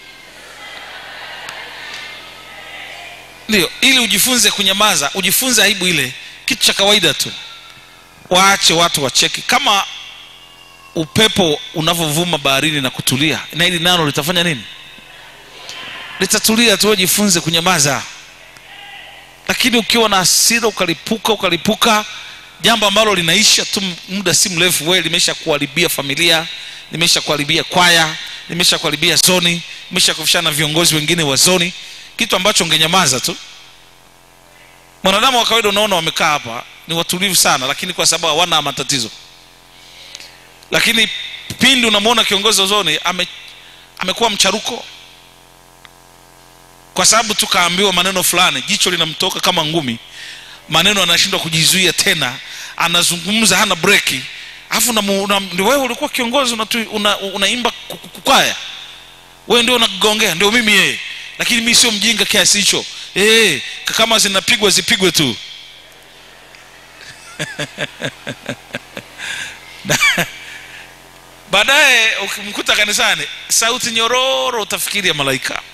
S1: ndio ili ujifunze kunyamaza ujifunze aibu ile kitu cha kawaida tu waache watu wacheki kama upepo unavyovuma baharini na kutulia na hili nalo litafanya nini litatulia tu wewe jifunze kunyamaza lakini ukiwa na hasira ukalipuka ukalipuka jambo ambalo linaisha tu muda si mrefu wewe limesha kuharibia familia limesha kuharibia kwaya limesha kuharibia zoni limesha kufishana na viongozi wengine wa zoni kitu ambacho ungenyamaza tu mwanadamu wa kawaida unaona wamekaa hapa ni watulivu sana lakini kwa sababu hawana matatizo lakini pindi unamwona kiongozi wa zoni ame, amekuwa mcharuko kwa sababu tu kaambiwa maneno fulani jicho linamtoka kama ngumi maneno anashindwa kujizuia tena anazungumza hana breki alafu ndio wewe ulikuwa kiongozi unatu- una, unaimba ku- ku- kwaya wewe ndio unagongea ndio mimi yeye lakini mi sio mjinga kiasi hicho hey, kama zinapigwa zipigwe tu Na- baadaye ukimkuta kanisani sauti nyororo utafikiri ya malaika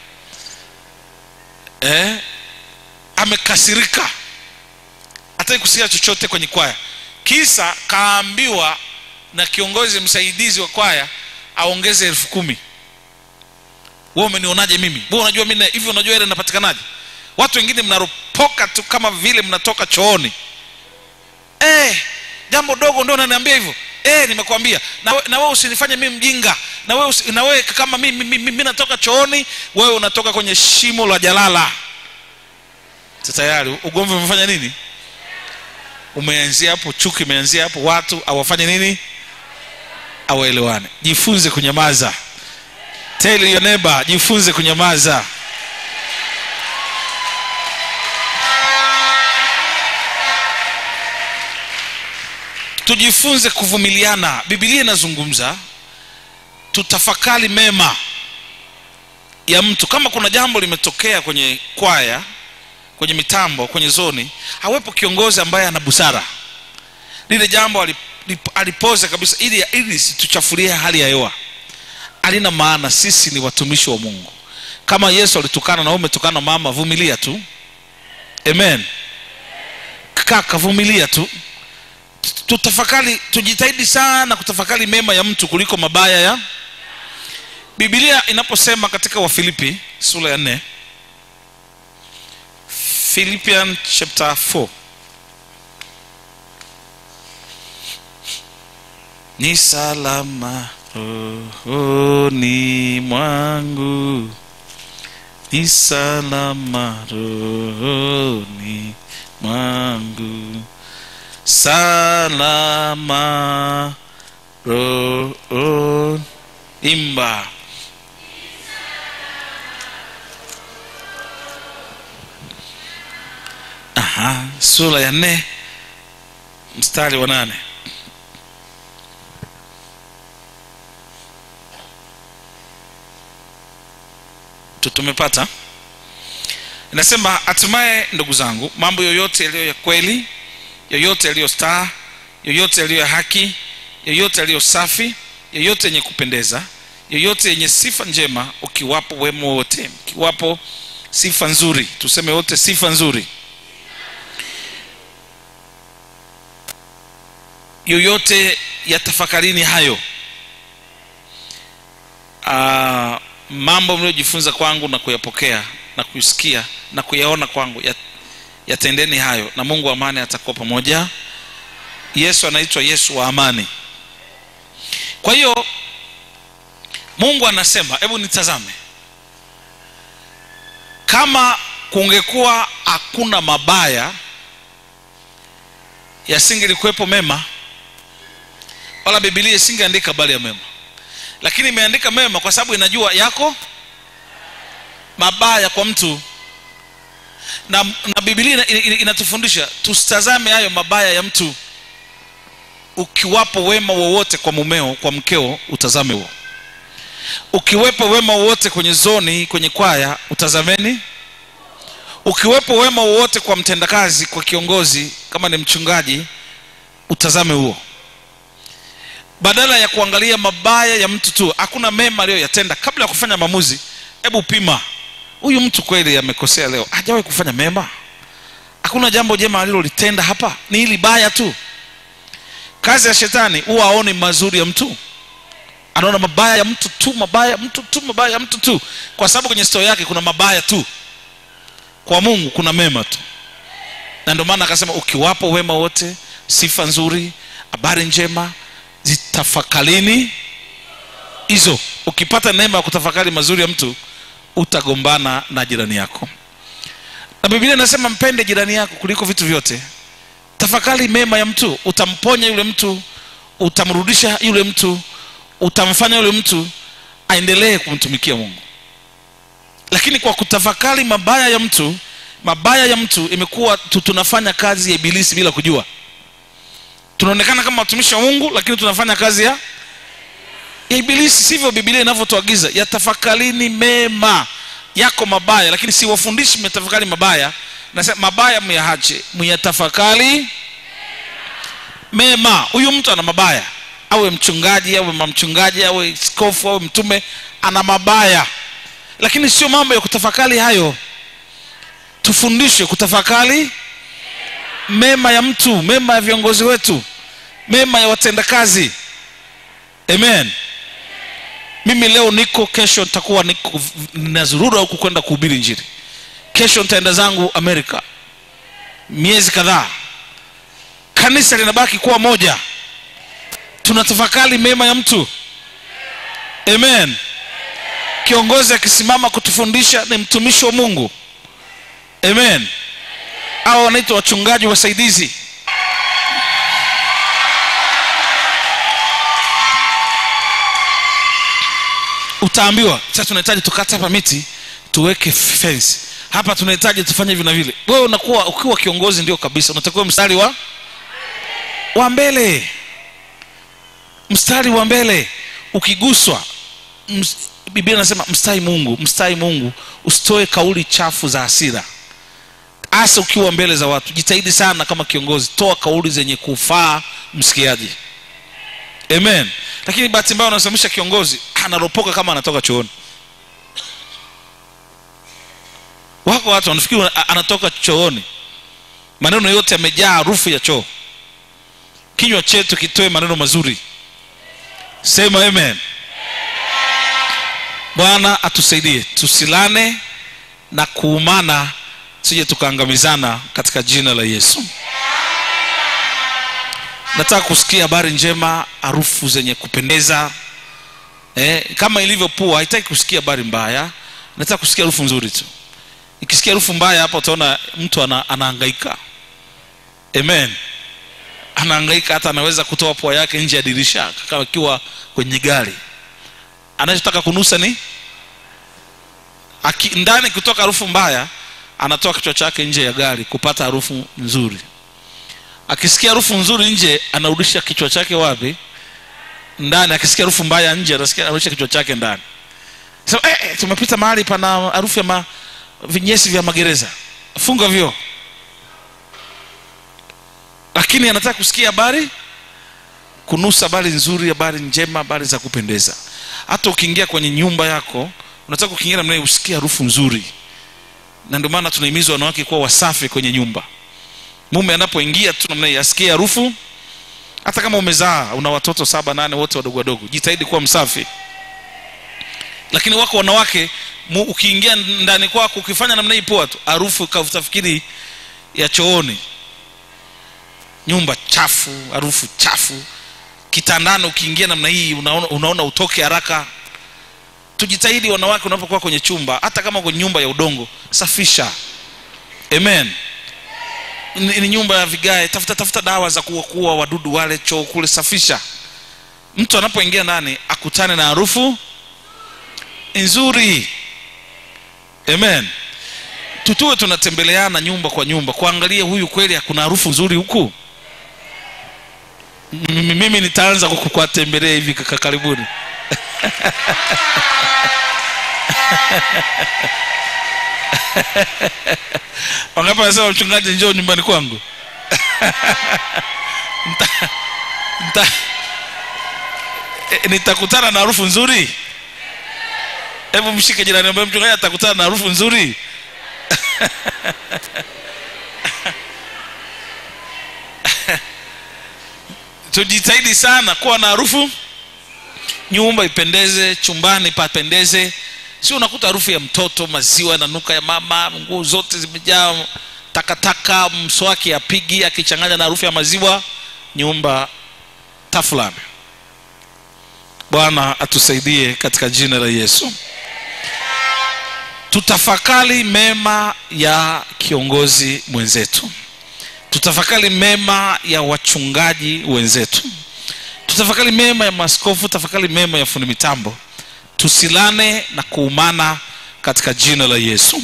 S1: eh? amekasirika hataki kusikia chochote kwenye kwaya kisa kaambiwa na kiongozi msaidizi wa kwaya aongeze elfu kumi we umenionaje mimi we unajua mi hivi unajua ile inapatikanaje watu wengine mnaropoka tu kama vile mnatoka chooni eh, jambo dogo ndio unaniambia hivyo eh, nimekwambia na, we- na wewe usinifanye mimi mjinga na wewe usi- na wewe kama mimi mi, mi, mi natoka chooni wewe unatoka kwenye shimo la jalala Sasa tayari ugomvi umefanya nini umeanzia hapo chuki imeanzia hapo watu awafanye nini awaelewane jifunze kunyamaza tell your neighbor jifunze kunyamaza tujifunze kuvumiliana bibilia inazungumza tutafakari mema ya mtu kama kuna jambo limetokea kwenye kwaya kwenye mitambo kwenye zoni awepo kiongozi ambaye ana busara lile jambo alip- lip- alipoze kabisa ili ili situchafulie hali ya hewa alina maana sisi ni watumishi wa mungu kama yesu alitukana na wewe umetukana mama vumilia tu amen kaka vumilia tu tutafakari tujitahidi sana kutafakari mema ya mtu kuliko mabaya ya bibilia inaposema katika wafilipi sura ya nne philippian chapter 4 ni salama rohoni mwangu ni salama rohoni mwangu salama rohoni imba Aha, sura ya nne mstari wa nane Tu- tumepata inasema hatimaye ndugu zangu mambo yoyote yaliyo ya kweli yoyote yaliyo staa yoyote yaliyo ya haki yoyote yaliyo safi yoyote yenye kupendeza yoyote yenye sifa njema ukiwapo wema wote ukiwapo sifa nzuri tuseme wote sifa nzuri yoyote ya tafakarini hayo uh, mambo mliojifunza kwangu na kuyapokea na kusikia na kuyaona kwangu ya- yatendeni hayo na mungu wa amani atakuwa pamoja yesu anaitwa yesu wa amani kwa hiyo mungu anasema hebu nitazame kama kungekuwa hakuna mabaya yasingelikuwepo mema wala bibilia isingeandika habari ya mema lakini imeandika mema kwa sababu inajua yako mabaya kwa mtu na, na bibilia ina- ina- inatufundisha tusitazame hayo mabaya ya mtu ukiwapo wema wowote kwa mumeo kwa mkeo utazame huo ukiwepo wema wowote kwenye zoni kwenye kwaya utazameni ukiwepo wema wowote kwa mtendakazi kwa kiongozi kama ni mchungaji utazame huo badala ya kuangalia mabaya ya mtu tu hakuna mema aliyoyatenda kabla ya kufanya maamuzi hebu pima huyu mtu kweli amekosea leo hajawahi kufanya mema hakuna jambo jema alilolitenda hapa ni hili baya tu kazi ya shetani huwa aone mazuri ya mtu anaona mabaya ya mtu tu mabaya ya mtu tu mabaya ya mtu tu kwa sababu kwenye stori yake kuna mabaya tu kwa mungu kuna mema tu na ndio maana akasema ukiwapo wema wote sifa nzuri habari njema zitafakalini hizo ukipata neema ya kutafakari mazuri ya mtu utagombana na jirani yako na biblia inasema mpende jirani yako kuliko vitu vyote tafakari mema ya mtu utamponya yule mtu utamrudisha yule mtu utamfanya yule mtu aendelee kumtumikia mungu lakini kwa kutafakari mabaya ya mtu mabaya ya mtu imekuwa tu- tunafanya kazi ya ibilisi bila kujua tunaonekana kama watumishi wa mungu lakini tunafanya kazi ya ya ibilisi sivyo bibilia inavyotuagiza yatafakarini mema yako mabaya lakini siwafundishi myatafakari mabaya nasema mabaya myahache myatafakari mema huyu mtu ana mabaya awe mchungaji awe mamchungaji awe skofu awe mtume ana mabaya lakini sio mambo ya kutafakari hayo tufundishwe kutafakari mema ya mtu mema ya viongozi wetu mema ya watendakazi amen mimi leo niko kesho nitakuwa niko nazurura huku kwenda kuhubiri njiri kesho nitaenda zangu amerika miezi kadhaa kanisa linabaki kuwa moja tunatafakari mema ya mtu amen kiongozi akisimama kutufundisha ni mtumishi wa mungu amen au wanaitwa wachungaji wasaidizi utaambiwa sasa tunahitaji tukate hapa miti tuweke fence hapa tunahitaji tufanye hivi na vile wewe unakuwa ukiwa kiongozi ndio kabisa unatakiwa mstari wa wa mbele mstari wa mbele ukiguswa ms, biblia inasema mstai mungu mstai mungu usitoe kauli chafu za hasira hasa ukiwa mbele za watu jitahidi sana kama kiongozi toa kauli zenye kufaa msikiaji amen lakini bahati mbaya unasimamisha kiongozi anaropoka kama anatoka chooni wako watu wanafikiri a- anatoka chooni maneno yote yamejaa harufu ya choo kinywa chetu kitoe maneno mazuri sema amen bwana atusaidie tusilane na kuumana sije tukaangamizana katika jina la yesu nataka kusikia habari njema harufu zenye kupendeza eh, kama ilivyo pua haitaki kusikia habari mbaya nataka kusikia harufu nzuri tu ikisikia harufu mbaya hapa utaona mtu ana, anaangaika amen anaangaika hata anaweza kutoa pua yake nje ya dirisha kama akiwa kwenye gari anachotaka kunusa ni Aki, ndani kutoka harufu mbaya anatoa kichwa chake nje ya gari kupata harufu nzuri akisikia harufu nzuri nje anarudisha kichwa chake wapi ndani akisikia harufu mbaya nje anasikia anarudisha kichwa chake ndani so, eh, eh, tumepita mahali pana harufu ya ma, vinyesi vya magereza funga vyo lakini anataka kusikia habari kunusa habari nzuri habari njema habari za kupendeza hata ukiingia kwenye nyumba yako unataka ukiingia namna hiyo usikie harufu nzuri na ndio maana tunahimizwa wanawake kuwa wasafi kwenye nyumba mume anapoingia tu namna hiyo asikie harufu hata kama umezaa una watoto saba nane wote wadogo wadogo jitahidi kuwa msafi lakini wako wanawake mu, ukiingia ndani kwako ukifanya namna hii poa tu harufu utafikiri ya chooni nyumba chafu harufu chafu kitandani ukiingia namna hii unaona, unaona utoke haraka tujitahidi wanawake unapokuwa kwenye chumba hata kama kwenye nyumba ya udongo safisha amen ni, ni nyumba ya vigae tafuta tafuta dawa za kuwakuwa wadudu wale choo kule safisha mtu anapoingia ndani akutane na harufu nzuri amen tutuwe tunatembeleana nyumba kwa nyumba kuangalia huyu kweli kuna harufu nzuri huku mimi mimi nitaanza kuku- kuwatembelea hivi kaka karibuni wangapi wanasema mchungaji njoo nyumbani kwangu nta, nta, e, nitakutana na harufu nzuri hebu mshike jirani ambaye mchungaji atakutana na harufu nzuri tujitahidi sana kuwa na harufu nyumba ipendeze chumbani papendeze si unakuta harufu ya mtoto maziwa yananuka ya mama nguo zote zimejaa takataka mswaki apigi akichanganya na harufu ya maziwa nyumba tafulani bwana atusaidie katika jina la yesu tutafakari mema ya kiongozi mwenzetu tutafakari mema ya wachungaji wenzetu tutafakari mema ya maskofu tafakari mema ya fundi mitambo tusilane na kuumana katika jina la yesu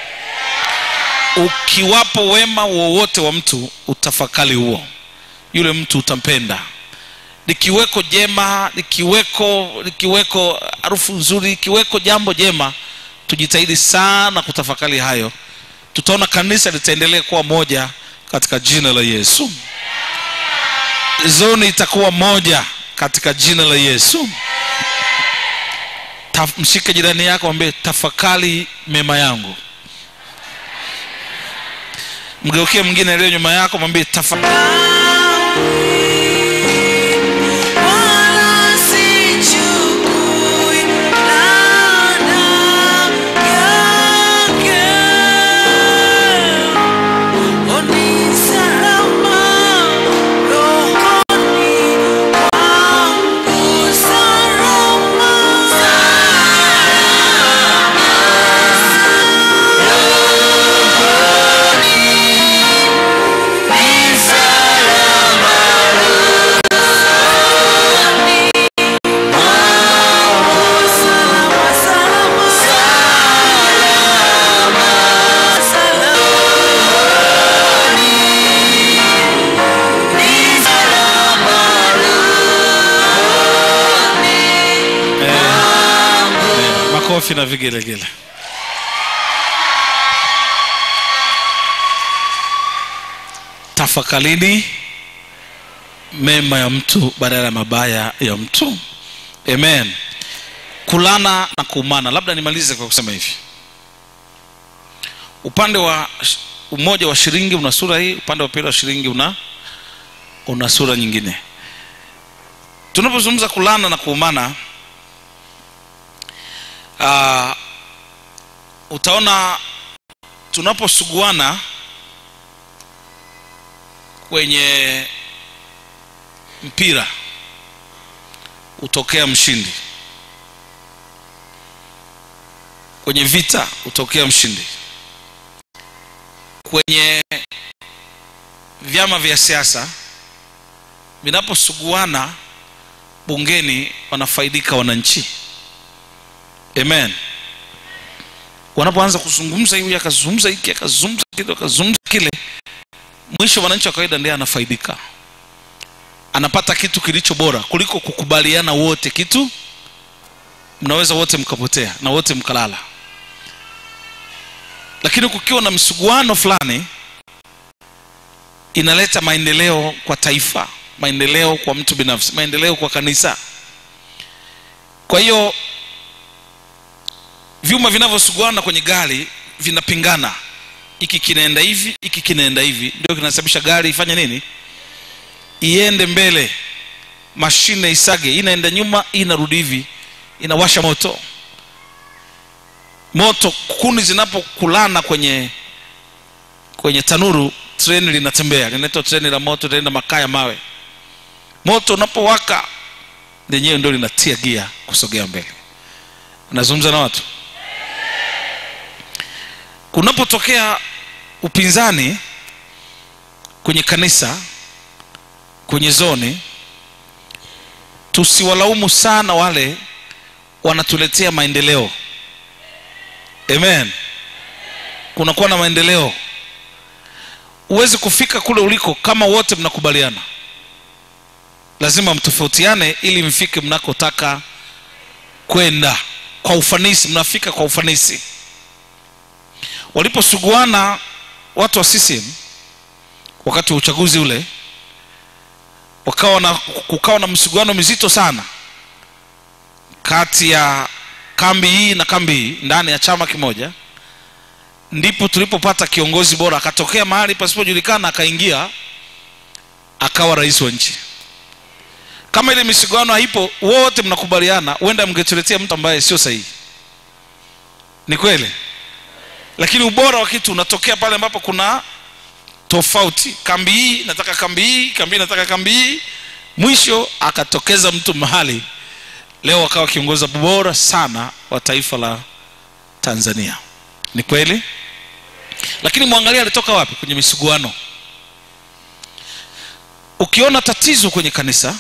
S1: ukiwapo wema wowote wa mtu utafakari huo yule mtu utampenda likiweko jema likiweko likiweko harufu nzuri likiweko jambo jema tujitahidi sana kutafakari hayo tutaona kanisa litaendelea kuwa moja katika jina la yesu zoni itakuwa moja katika jina la yesu Ta, mshike jirani yako mwambie tafakari mema yangu mgeukie mwingine aliyo nyuma yako mwambie tafakari
S3: Wala sichukui laana yake. Oni salama rohoni mwangu, salama. Ni salama rohoni mwangu, salama, salama, salama, salama. Ni salama rohoni
S1: makofi na vigelegele tafakarini mema ya mtu badala ya mabaya ya mtu amen kulana na kuumana labda nimalize kwa kusema hivi upande wa sh- umoja wa shilingi una sura hii upande wa pili wa shilingi una una sura nyingine tunapozungumza kulana na kuumana uh, utaona tunaposuguana kwenye mpira hutokea mshindi kwenye vita hutokea mshindi kwenye vyama vya siasa vinaposuguana bungeni wanafaidika wananchi amen wanapoanza kuzungumza hivi akazungumza hiki akazungumza kile akazungumza kile mwisho wananchi wa kawaida ndiye anafaidika anapata kitu kilicho bora kuliko kukubaliana wote kitu mnaweza wote mkapotea na wote mkalala lakini kukiwa na msuguano fulani inaleta maendeleo kwa taifa maendeleo kwa mtu binafsi maendeleo kwa kanisa kwa hiyo vyuma vinavyosuguana kwenye gari vinapingana hiki kinaenda hivi hiki kinaenda hivi ndio kinasababisha gari ifanye nini iende mbele mashine isage hii inaenda nyuma hii inarudi hivi inawasha moto moto kuni zinapokulana kwenye kwenye tanuru treni linatembea linaitwa treni la moto linaenda makaa ya mawe moto unapowaka lenyewe ndio linatia gia kusogea mbele nazungumza na watu kunapotokea upinzani kwenye kanisa kwenye zoni tusiwalaumu sana wale wanatuletea maendeleo amen kunakuwa na maendeleo huwezi kufika kule uliko kama wote mnakubaliana lazima mtofautiane ili mfike mnakotaka kwenda kwa ufanisi mnafika kwa ufanisi waliposuguana watu wa CCM wakati wa uchaguzi ule wakawa na kukawa na msuguano mizito sana kati ya kambi hii na kambi hii ndani ya chama kimoja ndipo tulipopata kiongozi bora akatokea mahali pasipojulikana akaingia akawa rais wa nchi kama ile misuguano haipo wote mnakubaliana huenda mngetuletea mtu ambaye sio sahihi ni kweli lakini ubora wa kitu unatokea pale ambapo kuna tofauti kambi hii nataka kambi hii kambi hii nataka kambi hii mwisho akatokeza mtu mahali leo akawa kiongozi bora sana wa taifa la tanzania ni kweli lakini mwangalia alitoka wapi kwenye misuguano ukiona tatizo kwenye kanisa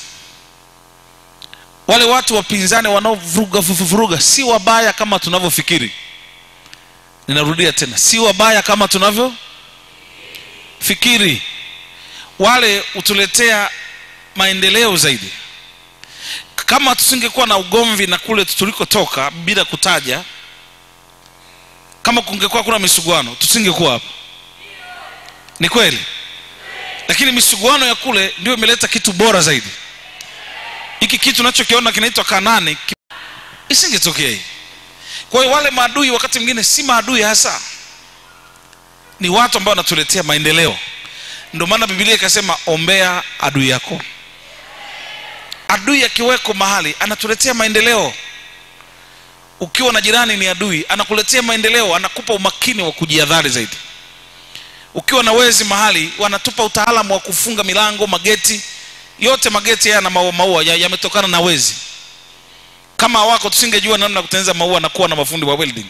S1: wale watu wapinzani wanaovuruga vuruga si wabaya kama tunavyofikiri ninarudia tena si wabaya kama tunavyo fikiri wale hutuletea maendeleo zaidi kama tusingekuwa na ugomvi na kule tulikotoka bila kutaja kama kungekuwa kuna misuguano tusingekuwa hapa ni kweli lakini misuguano ya kule ndio imeleta kitu bora zaidi hiki kitu unachokiona kinaitwa kanani ki- isingetokea hii kwa hiyo wale maadui wakati mwingine si maadui hasa ni watu ambao wanatuletea maendeleo ndio maana bibilia ikasema ombea adui yako adui akiweko mahali anatuletea maendeleo ukiwa na jirani ni adui anakuletea maendeleo anakupa umakini wa kujiadhari zaidi ukiwa na wezi mahali wanatupa utaalamu wa kufunga milango mageti yote mageti haya na maua maua ya- yametokana na wezi kama hawako tusingejua namna ya kutengeneza maua na kuwa na mafundi wa welding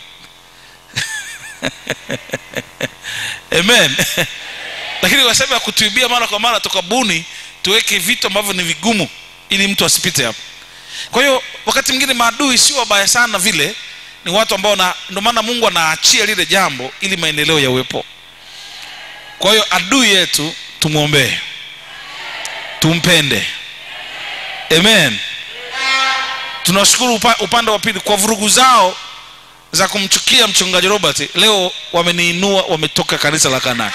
S1: amen lakini kwa sababu ya kutuibia mara kwa mara tukabuni tuweke vitu ambavyo ni vigumu ili mtu asipite hapo kwa hiyo wakati mwingine maadui sio wabaya sana vile ni watu ambao na ndio maana mungu anaachia lile jambo ili maendeleo yawepo kwa hiyo adui yetu tumwombee tumpende amen tunashukuru upa, upande wa pili kwa vurugu zao za kumchukia mchungaji robert leo wameniinua wametoka kanisa la kanani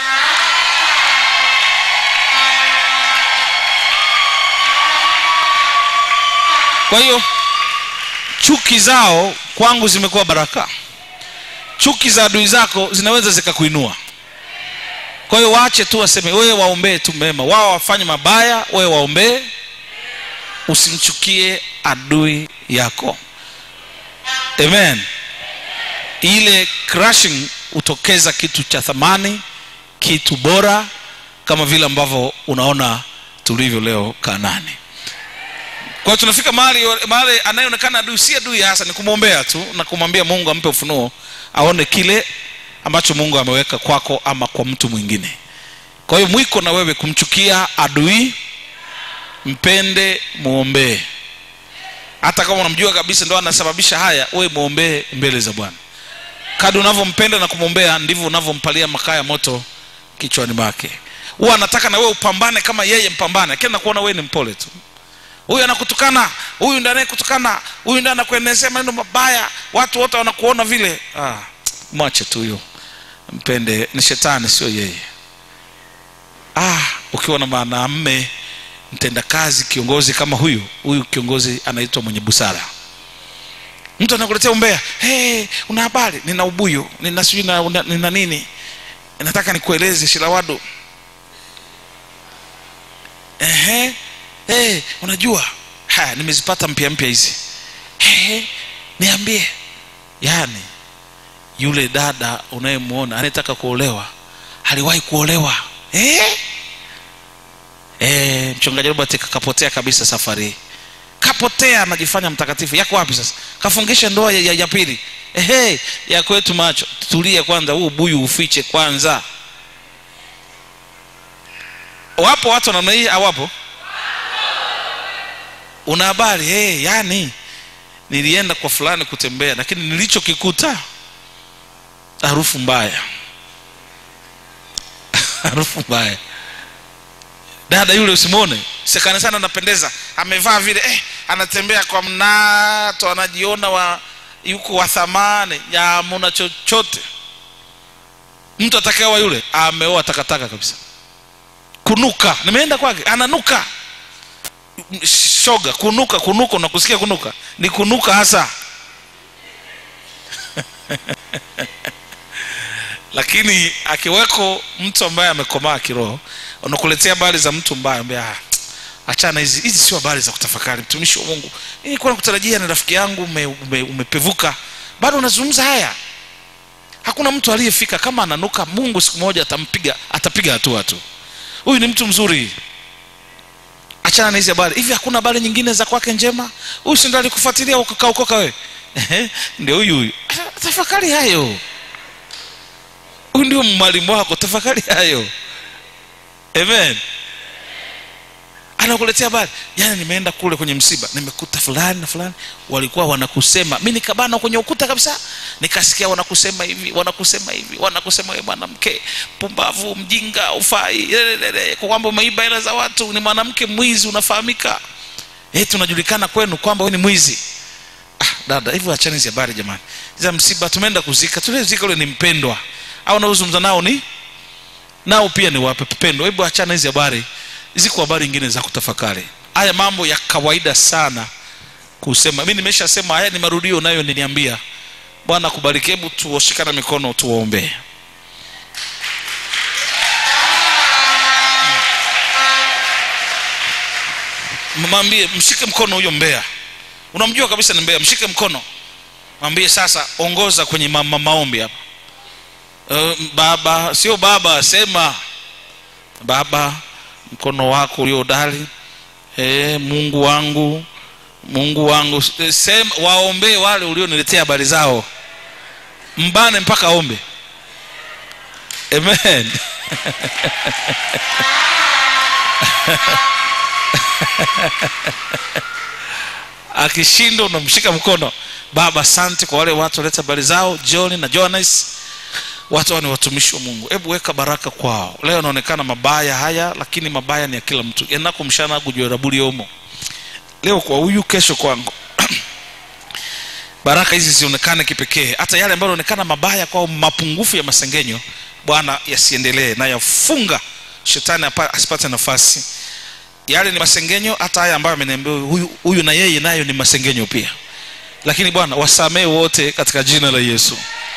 S1: kwa hiyo chuki zao kwangu zimekuwa baraka chuki za adui zako zinaweza zikakuinua kwa hiyo waache tu waseme wewe waombee tu mema wao wafanye mabaya wewe waombee usimchukie adui yako amen ile crushing hutokeza kitu cha thamani kitu bora kama vile ambavyo unaona tulivyo leo kanani kwa hiyo tunafika mahali mahali anayeonekana adui si adui hasa ni kumwombea tu na kumwambia mungu ampe ufunuo aone kile ambacho mungu ameweka kwako ama kwa mtu mwingine kwa hiyo mwiko na wewe kumchukia adui mpende mwombee hata kama unamjua kabisa ndo anasababisha haya wewe mwombee mbele za bwana kadi unavyompenda na kumwombea ndivyo unavyompalia makaa ya moto kichwani mwake huwa anataka na wewe upambane kama yeye mpambane lakini nakuona wewe ni mpole tu huyu anakutukana huyu ndiye anayekutukana huyu ndiye anakuenezea maneno mabaya watu wote wanakuona vile ah, mwache tu huyo mpende ni shetani sio yeye ah, ukiwa na mwanamme mtendakazi kiongozi kama huyu huyu kiongozi anaitwa mwenye busara mtu anakuletea umbea hey, una habari nina ubuyu nina sijui na- una- nina nini nataka nikueleze shirawadu ehe hey, unajua haya nimezipata mpya mpya hizi hey, niambie yani yule dada unayemwona anayetaka kuolewa aliwahi kuolewa eh? Eh, mchungaji robert kapotea kabisa safari hii kapotea anajifanya mtakatifu yako wapi sasa kafungisha ndoa ya, ya, ya pili ehe ya kwetu macho tulie kwanza huu buyu ufiche kwanza wapo watu namna hii awapo una habari hey, yani nilienda kwa fulani kutembea lakini nilichokikuta harufu mbaya harufu mbaya dada yule usimwone sekane sana anapendeza amevaa vile eh, anatembea kwa mnato anajiona wa yuko wa thamani yamuna chochote mtu atakayeoa yule ameoa takataka kabisa kunuka nimeenda kwake ananuka shoga kunuka kunuka unakusikia kunuka ni kunuka hasa lakini akiweko mtu ambaye amekomaa kiroho unakuletea habari za mtu mbaya ambaye ah, achana hizi hizi sio habari za kutafakari mtumishi wa mungu nilikuwa nakutarajia na rafiki yangu ume, ume, umepevuka bado unazungumza haya hakuna mtu aliyefika kama ananuka mungu siku moja atampiga atapiga hatua tu huyu ni mtu mzuri achana na hizi habari hivi hakuna habari nyingine za kwake njema huyu si ndo alikufuatilia ukakaokoka wewe Ehe, ndio huyu huyu Ah, tafakari hayo huyu ndio mwalimu wako tafakari hayo amen anakuletea habari jana nimeenda kule kwenye msiba nimekuta fulani na fulani walikuwa wanakusema mi nikabana kwenye ukuta kabisa nikasikia wanakusema hivi wanakusema hivi wanakusema we mwanamke pumbavu mjinga ufai lelelele, kwa kwamba umeiba hela za watu ni mwanamke mwizi unafahamika eh tunajulikana kwenu kwamba we ni mwizi ah, dada hivyo achani hizi habari jamani za msiba tumeenda kuzika tulezika ule ni mpendwa au naozungumza nao ni nao pia ni wape pendo hebu achana hizi habari ziko habari nyingine za kutafakari haya mambo ya kawaida sana kusema mi nimeshasema haya ni marudio nayo niniambia bwana akubariki hebu tuoshikana mikono tuwaombee mwambie mshike mkono huyo mbea unamjua kabisa ni mbea mshike mkono mwambie sasa ongoza kwenye ma ma maombi hapa uh, baba sio baba sema baba mkono wako ulio dali e, mungu wangu mungu wangu Eh, sema waombee wale ulioniletea habari zao mbane mpaka ombe amen akishindwa unamshika mkono baba asante kwa wale watu waleta habari zao john na johannes watu hawa ni watumishi wa mungu hebu weka baraka kwao leo yanaonekana mabaya haya lakini mabaya ni ya kila mtu enako mshana gujorabuli omo leo kwa huyu kesho kwangu baraka hizi zionekane kipekee hata yale ambayo yanaonekana mabaya kwao mapungufu ya masengenyo bwana yasiendelee na yafunga shetani apa- asipate nafasi yale ni masengenyo hata haya ambayo ameniambia huyu, huyu na yeye nayo ni masengenyo pia lakini bwana wasamee wote katika jina la yesu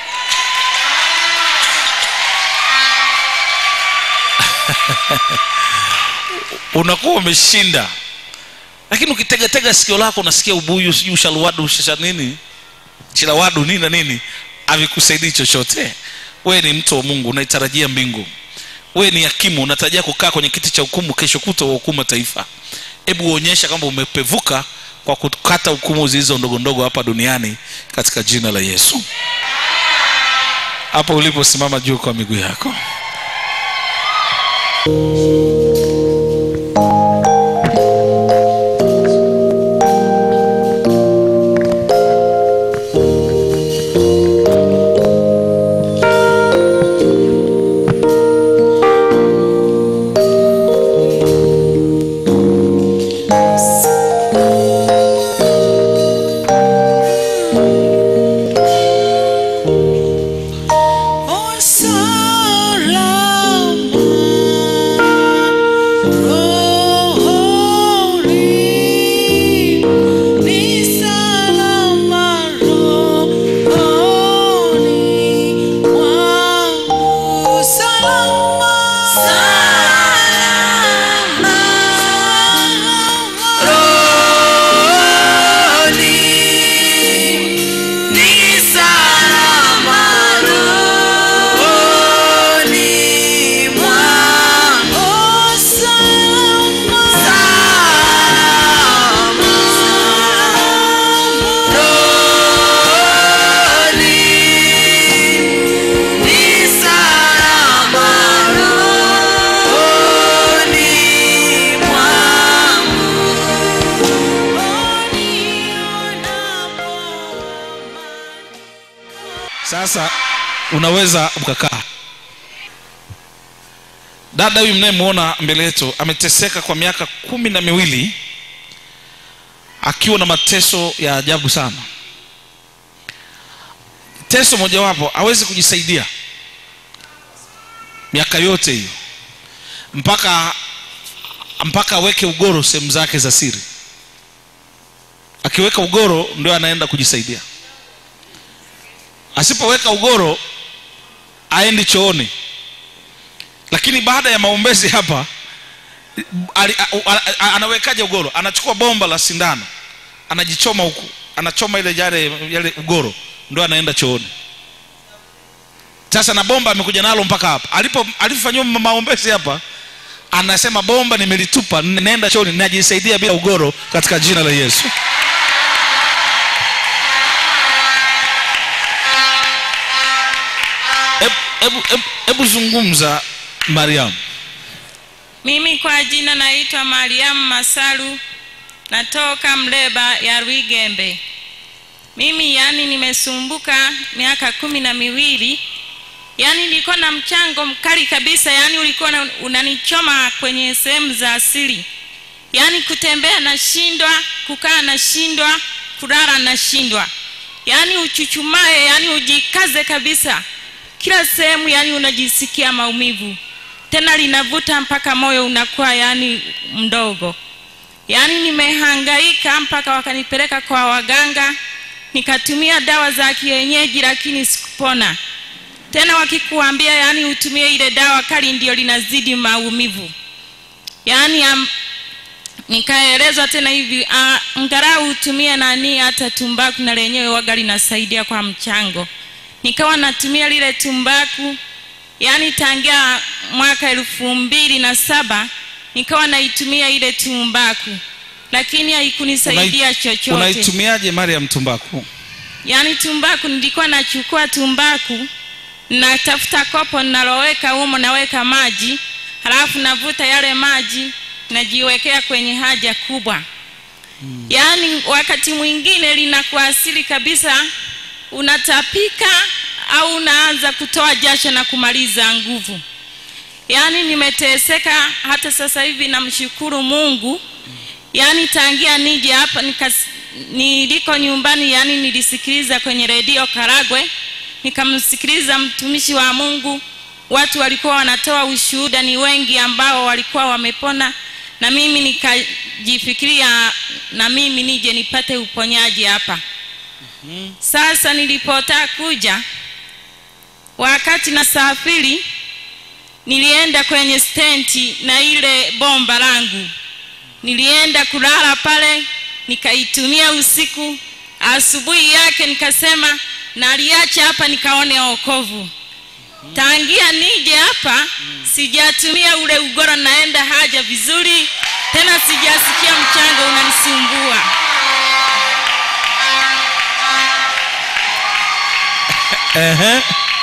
S1: unakuwa umeshinda lakini ukitegatega sikio lako unasikia ubuyu sijui ushaluwadu shasha nini chilawadu nini na nini havikusaidii chochote wewe ni mtu wa mungu unaitarajia mbingu wewe ni hakimu unatarajia kukaa kwenye kiti cha hukumu kesho kuta hukuma taifa hebu uonyesha kwamba umepevuka kwa kukata hukumu zilizo ndogo ndogo hapa duniani katika jina la yesu hapo uliposimama juu kwa miguu yako
S3: Oh, salama, rohoni, ni salama rohoni mwangu. Salama, salama, rohoni, ni salama rohoni mwangu. Salama, salama, rohoni, ni salama rohoni mwangu.
S1: sasa unaweza ukakaa dada huyu mnayemwona mbele yetu ameteseka kwa miaka kumi na miwili akiwa na mateso ya ajabu sana teso mojawapo hawezi kujisaidia miaka yote hiyo mpaka mpaka aweke ugoro sehemu zake za siri akiweka ugoro ndio anaenda kujisaidia asipoweka ugoro aendi chooni lakini baada ya maombezi hapa ali, a, a, a, anawekaje ugoro anachukua bomba la sindano anajichoma huku anachoma ile yale, yale ugoro ndio anaenda chooni sasa na bomba amekuja nalo mpaka hapa alipo alipofanyiwa maombezi hapa anasema bomba nimelitupa naenda chooni najisaidia bila ugoro katika jina la yesu hebu hebu- hebu- hebu zungumza mariamu
S4: Mimi kwa jina naitwa Mariamu Masalu, natoka Mleba ya Rwigembe. Mimi yani nimesumbuka miaka kumi na miwili, yani nilikuwa na mchango mkali kabisa, yani ulikuwa na- unanichoma kwenye sehemu za asili, yani kutembea nashindwa, kukaa nashindwa, kulala nashindwa, yani uchuchumae, yani ujikaze kabisa, kila sehemu yani unajisikia maumivu tena linavuta mpaka moyo unakuwa yani mdogo yaani nimehangaika mpaka wakanipeleka kwa waganga nikatumia dawa za kienyeji lakini sikupona tena wakikuambia yani utumie ile dawa kali ndio linazidi maumivu yaani am, nikaelezwa tena hivi ah, angalau utumie nani hata tumbaku na lenyewe waga linasaidia kwa mchango nikawa natumia lile tumbaku yaani tangia mwaka elfu mbili na saba nikawa naitumia ile tumbaku lakini haikunisaidia
S1: Unai-
S4: chochote
S1: unaitumiaje mariam tumbaku
S4: yaani tumbaku nilikuwa nachukua tumbaku natafuta kopo naloweka humo naweka maji halafu navuta yale maji najiwekea kwenye haja kubwa mm. yaani wakati mwingine linakuasili kabisa unatapika au unaanza kutoa jasho na kumaliza nguvu yaani nimeteseka hata sasa hivi namshukuru mungu yaani tangia nije hapa nikas, niliko nyumbani yaani nilisikiliza kwenye redio karagwe nikamsikiliza mtumishi wa mungu watu walikuwa wanatoa ushuhuda ni wengi ambao walikuwa wamepona na mimi nikajifikiria na mimi nije nipate uponyaji hapa sasa nilipotaka kuja wakati nasafiri nilienda kwenye stenti na ile bomba langu nilienda kulala pale nikaitumia usiku asubuhi yake nikasema naliacha hapa nikaone okovu tangia nije hapa sijatumia ule ugoro naenda haja vizuri tena sijasikia mchanga unanisumbua
S1: Ehe.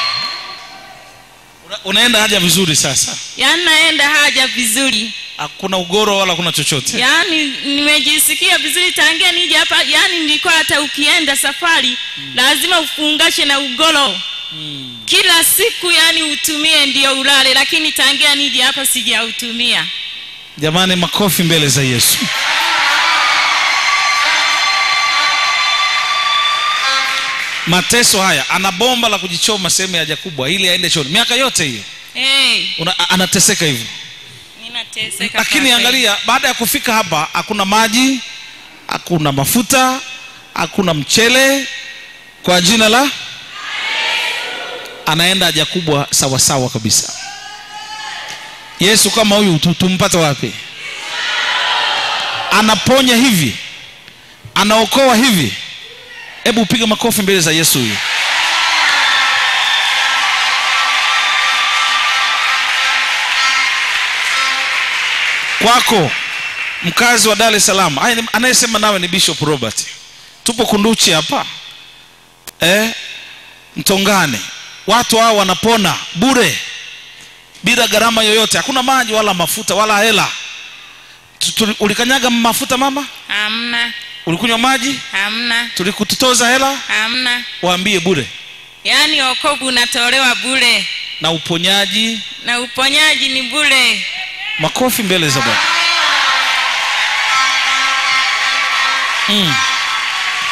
S1: Una, unaenda haja vizuri sasa
S4: yaani naenda haja vizuri
S1: hakuna ugoro wala kuna chochote
S4: yaani nimejisikia vizuri tangia nije hapa yaani nilikuwa hata ukienda safari mm. lazima ufungashe na ugoro mm. kila siku yaani utumie ndio ulale lakini tangia nije hapa sijautumia
S1: jamani makofi mbele za yesu mateso haya ana bomba la kujichoma sehemu ya haja kubwa ili aende chooni miaka yote hiyo
S4: hey,
S1: Una- a- anateseka hivyo
S4: ninateseka
S1: lakini
S4: kwa kweli.
S1: angalia baada ya kufika hapa hakuna maji hakuna mafuta hakuna mchele kwa jina la anaenda haja kubwa sawasawa kabisa yesu kama huyu tu- tumpata wapi anaponya hivi anaokoa hivi hebu piga makofi mbele za yesu huyu kwako mkazi wa dar es salaam Aya, ni- anayesema nawe ni bishop robert tupo kunduchi hapa eh, mtongane watu hao wanapona bure bila gharama yoyote hakuna maji wala mafuta wala hela Tu- tuli- ulikanyaga mafuta mama
S4: hamna
S1: ulikunywa maji
S4: hamna
S1: tulikututoza hela
S4: hamna
S1: waambie bure
S4: yaani okovu unatolewa bure
S1: na uponyaji
S4: na uponyaji ni bure
S1: makofi mbele za bwana mm.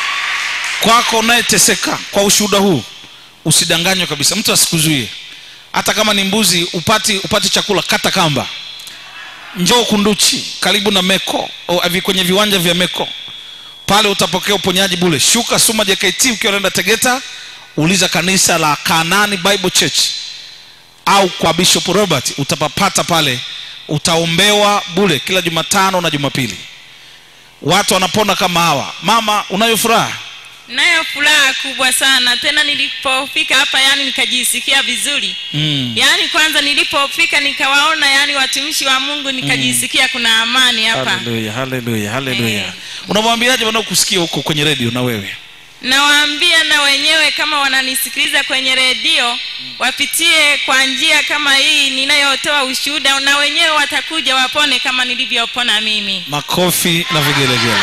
S1: kwako unayeteseka kwa ushuhuda huu usidanganywe kabisa mtu asikuzuie hata kama ni mbuzi upati upati chakula kata kamba njoo kunduchi karibu na meko o, avi- kwenye viwanja vya meko pale utapokea uponyaji bule shuka suma jkt ukiwa naenda tegeta uliza kanisa la kanani bible church au kwa bishop robert utapapata pale utaombewa bule kila jumatano na jumapili watu wanapona kama hawa mama unayo furaha
S4: nayo furaha kubwa sana tena nilipofika hapa yani nikajisikia vizuri
S1: mm.
S4: yaani kwanza nilipofika nikawaona yani watumishi wa mungu nikajisikia kuna amani hapa
S1: haleluya haleluya haleluya
S4: Eh.
S1: unamwambiaje wanaokusikia huko kwenye redio na wewe
S4: nawaambia na wenyewe kama wananisikiliza kwenye redio wapitie kwa njia kama hii ninayotoa ushuhuda na wenyewe watakuja wapone kama nilivyopona mimi
S1: makofi na vigelegele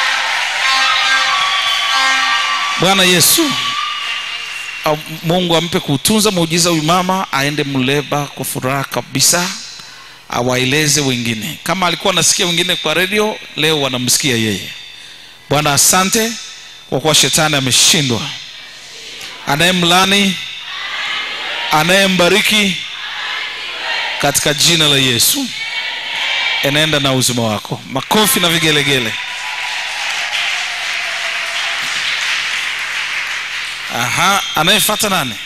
S1: bwana yesu au- mungu ampe kuutunza muujiza huyu mama aende mleba kwa furaha kabisa awaeleze wengine kama alikuwa anasikia wengine kwa redio leo wanamsikia yeye bwana asante kwa kuwa shetani ameshindwa anayemlani anayembariki katika jina la yesu enenda na uzima wako makofi na vigelegele aha anayefata nani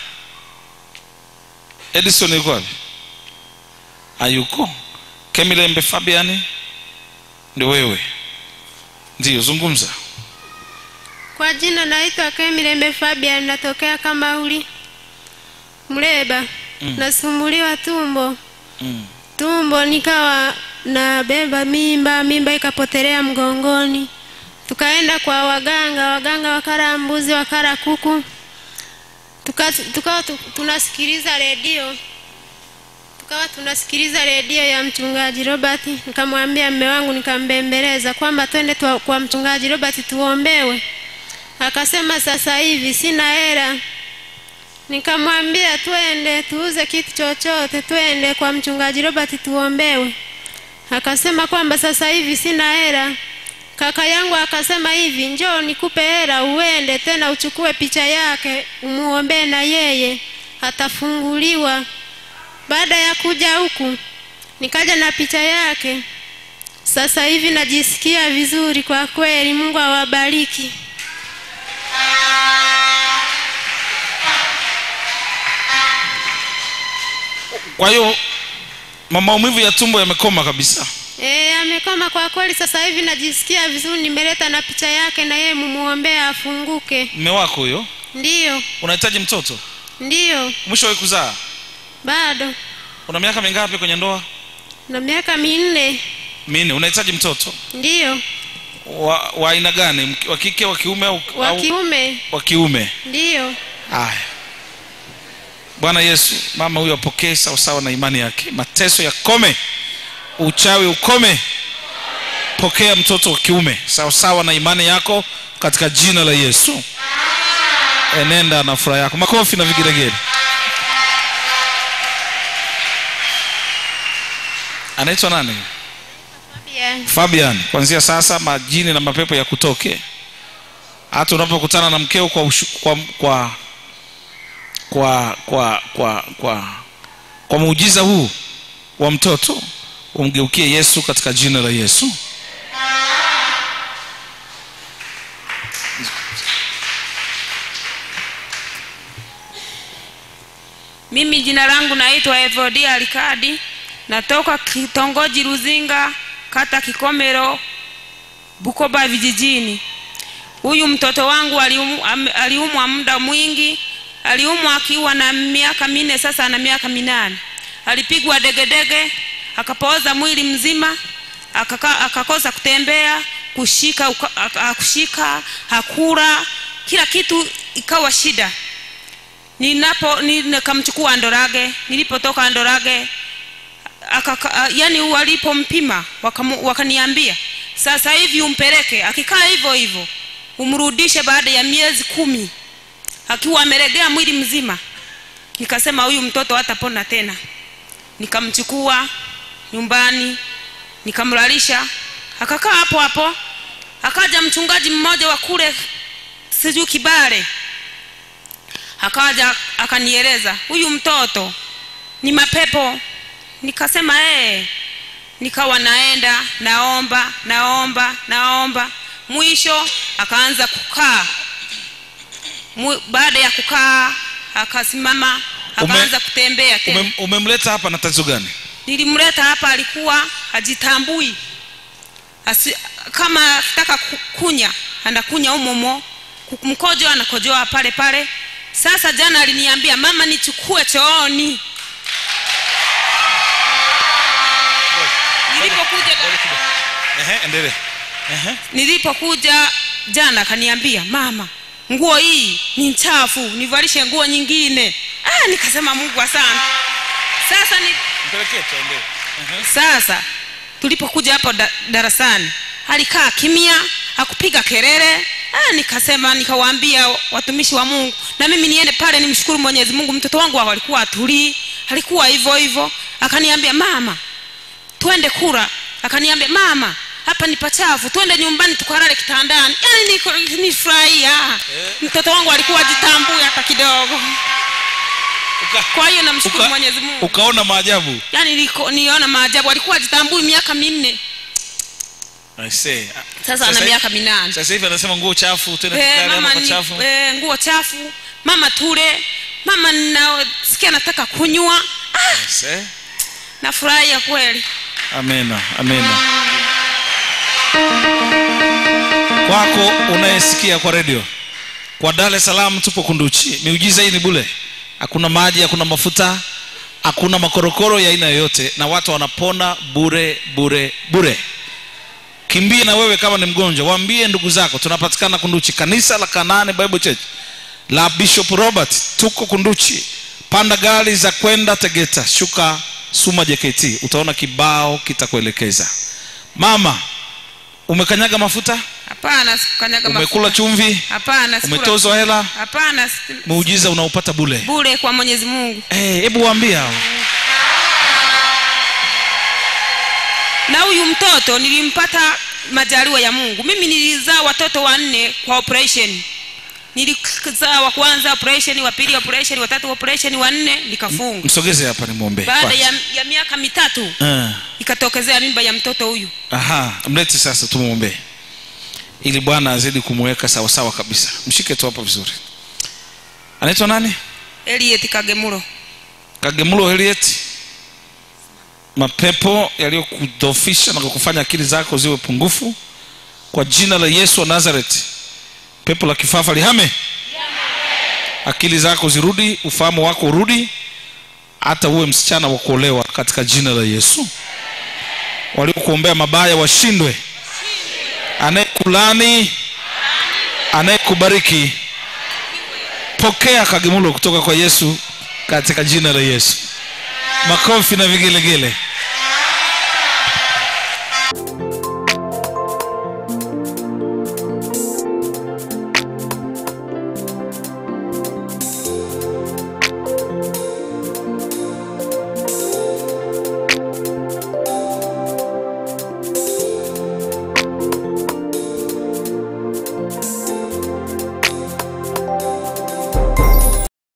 S1: edison yuko wapi ayuko kemilembe fabiani ndio wewe ndiyo zungumza
S5: Kwa jina naitwa Kemilembe Fabian, natokea Kamauli Mleba.
S1: Mm.
S5: Nasumbuliwa tumbo
S1: mm.
S5: tumbo, nikawa nabeba mimba, mimba ikapotelea mgongoni. Tukaenda kwa waganga, waganga wakara mbuzi, wakara kuku, tukawa tuka, tu, tunasikiliza redio tukawa tunasikiliza redio ya mchungaji Robert. Nikamwambia mme wangu, nikambembeleza kwamba twende tuwa- kwa mchungaji Robert tuombewe. Akasema sasa hivi sina hela. Nikamwambia twende tuuze kitu chochote, twende kwa mchungaji Robert tuombewe. Akasema kwamba sasa hivi sina hela. Kaka yangu akasema hivi, njoo nikupe hela uende tena uchukue picha yake umuombee na yeye atafunguliwa. Baada ya kuja huku nikaja na picha yake. Sasa hivi najisikia vizuri kwa kweli. Mungu awabariki.
S1: kwa hiyo ma- maumivu ya tumbo yamekoma kabisa
S5: E, amekoma kwa kweli. Sasa hivi najisikia vizuri, nimeleta na picha yake na yeye mumuombee afunguke.
S1: mme wako huyo
S5: Ndiyo,
S1: unahitaji mtoto
S5: ndiyo,
S1: mwisho kuzaa
S5: bado
S1: una miaka mingapi kwenye ndoa
S5: na miaka minne.
S1: minne unahitaji mtoto
S5: Ndiyo,
S1: wa wa aina gani Mk- wa kike wa kiume au
S5: wa
S1: au-
S5: kiume.
S1: wa kiume
S5: Ndiyo,
S1: haya bwana yesu mama huyo apokee sawasawa na imani yake mateso yakome uchawi ukome pokea mtoto wa kiume sawasawa na imani yako katika jina la yesu enenda na furaha yako makofi na vigelegele anaitwa nani
S5: Fabian.
S1: fabian kuanzia sasa majini na mapepo ya kutoke hata unapokutana na mkeo kwa, ushu, kwa, kwa kwa kwa kwa kwa kwa muujiza huu wa mtoto umgeukie yesu katika jina la yesu
S6: mimi jina langu naitwa evodia alikadi natoka kitongoji ruzinga kata kikomero bukoba vijijini huyu mtoto wangu aliumu- am- aliumwa muda mwingi aliumwa akiwa na miaka minne sasa ana miaka minane alipigwa degedege akapooza mwili mzima akaka, akakosa kutembea kushika uka, aka- kushika hakura kila kitu ikawa shida ninapo ni- nikamchukua ndorage nilipotoka ndorage akaka, yani walipompima wakamu- wakaniambia sasa hivi umpeleke akikaa hivyo hivyo umrudishe baada ya miezi kumi akiwa ameregea mwili mzima nikasema huyu mtoto hatapona tena nikamchukua nyumbani nikamlalisha akakaa hapo hapo akaja mchungaji mmoja wa kule sijui kibale akaja akanieleza huyu mtoto ni mapepo nikasema ee nikawa naenda naomba naomba naomba mwisho akaanza kukaa Mu- baada ya kukaa akasimama
S1: Ume-
S6: akaanza kutembea tena
S1: Ume, umemleta hapa na tatizo gani
S6: nilimleta hapa alikuwa hajitambui Asi, kama akitaka ku- kunya anakunya umomo Ku- mkojo anakojoa pale pale sasa jana aliniambia mama nichukue chooni nilipokuja
S1: Ehe, endelea Ehe.
S6: nilipokuja jana akaniambia mama nguo hii ni chafu nivalishe nguo nyingine ah, nikasema mungu asante sasa ni,
S1: mpelekee tuendelee Ehe.
S6: sasa tulipokuja hapo da, darasani alikaa kimya hakupiga kelele ah, nikasema nikawaambia watumishi wa mungu na mimi niende pale nimshukuru mwenyezi mungu mtoto wangu alikuwa atulii alikuwa hivyo hivyo akaniambia mama twende kura akaniambia mama hapa ni pachafu twende nyumbani tukalale kitandani yani niko- nifurahia mtoto wangu alikuwa ajitambui hata kidogo
S1: Uka-
S6: kwa hiyo namshukuru
S1: uka-
S6: mwenyezi mungu
S1: ukaona maajabu
S6: yani niko- niona maajabu alikuwa ajitambui miaka minne
S1: I say.
S6: sasa ana
S1: hivi-
S6: miaka minane
S1: sasa hivi anasema nguo chafu tena
S6: Eh,
S1: tukale
S6: mama
S1: hapa
S6: ni-
S1: chafu
S6: eh, nguo chafu mama tule mama nasikia nataka kunywa ah,
S1: Yes, eh?
S6: nafurahia kweli
S1: amena amena kwako unayesikia kwa redio kwa dar es salaam tupo kunduchi miujiza hii ni bule hakuna maji hakuna mafuta hakuna makorokoro ya aina yoyote na watu wanapona bure bure bure kimbie na wewe kama ni mgonjwa waambie ndugu zako tunapatikana kunduchi kanisa la kanane bible church la bishop robert tuko kunduchi panda gari za kwenda tegeta shuka suma jkt utaona kibao kitakuelekeza mama umekanyaga mafuta
S6: hapana sikukanyaga
S1: umekula
S6: mafuta.
S1: chumvi
S6: hapana sikula-
S1: umetozwa hela
S6: hapana si-
S1: muujiza unaupata bule
S6: bure kwa mwenyezi mungu
S1: Eh, hebu waambie hao
S6: na huyu mtoto nilimpata majaliwa ya mungu mimi nilizaa watoto wanne kwa operation nilizaa wa kwanza operation wa pili operation wa tatu operation wa nne nikafunga
S1: msogeze hapa nimwombee
S6: baada
S1: kwanza.
S6: ya, ya miaka mitatu
S1: Eh,
S6: ikatokezea mimba ya mtoto huyu
S1: aha mlete sasa tumwombee ili bwana azidi kumweka sawasawa kabisa mshike tu hapa vizuri anaitwa nani
S6: eliet kagemulo
S1: kagemulo helieti mapepo yaliyokudhofisha na kukufanya akili zako ziwe pungufu kwa jina la yesu wa nazareti pepo la kifafa lihame akili zako zirudi ufahamu wako urudi hata uwe msichana wa kuolewa katika jina la yesu waliokuombea mabaya washindwe anayekulani anayekubariki pokea kagemulo kutoka kwa yesu katika jina la yesu makofi na vigelegele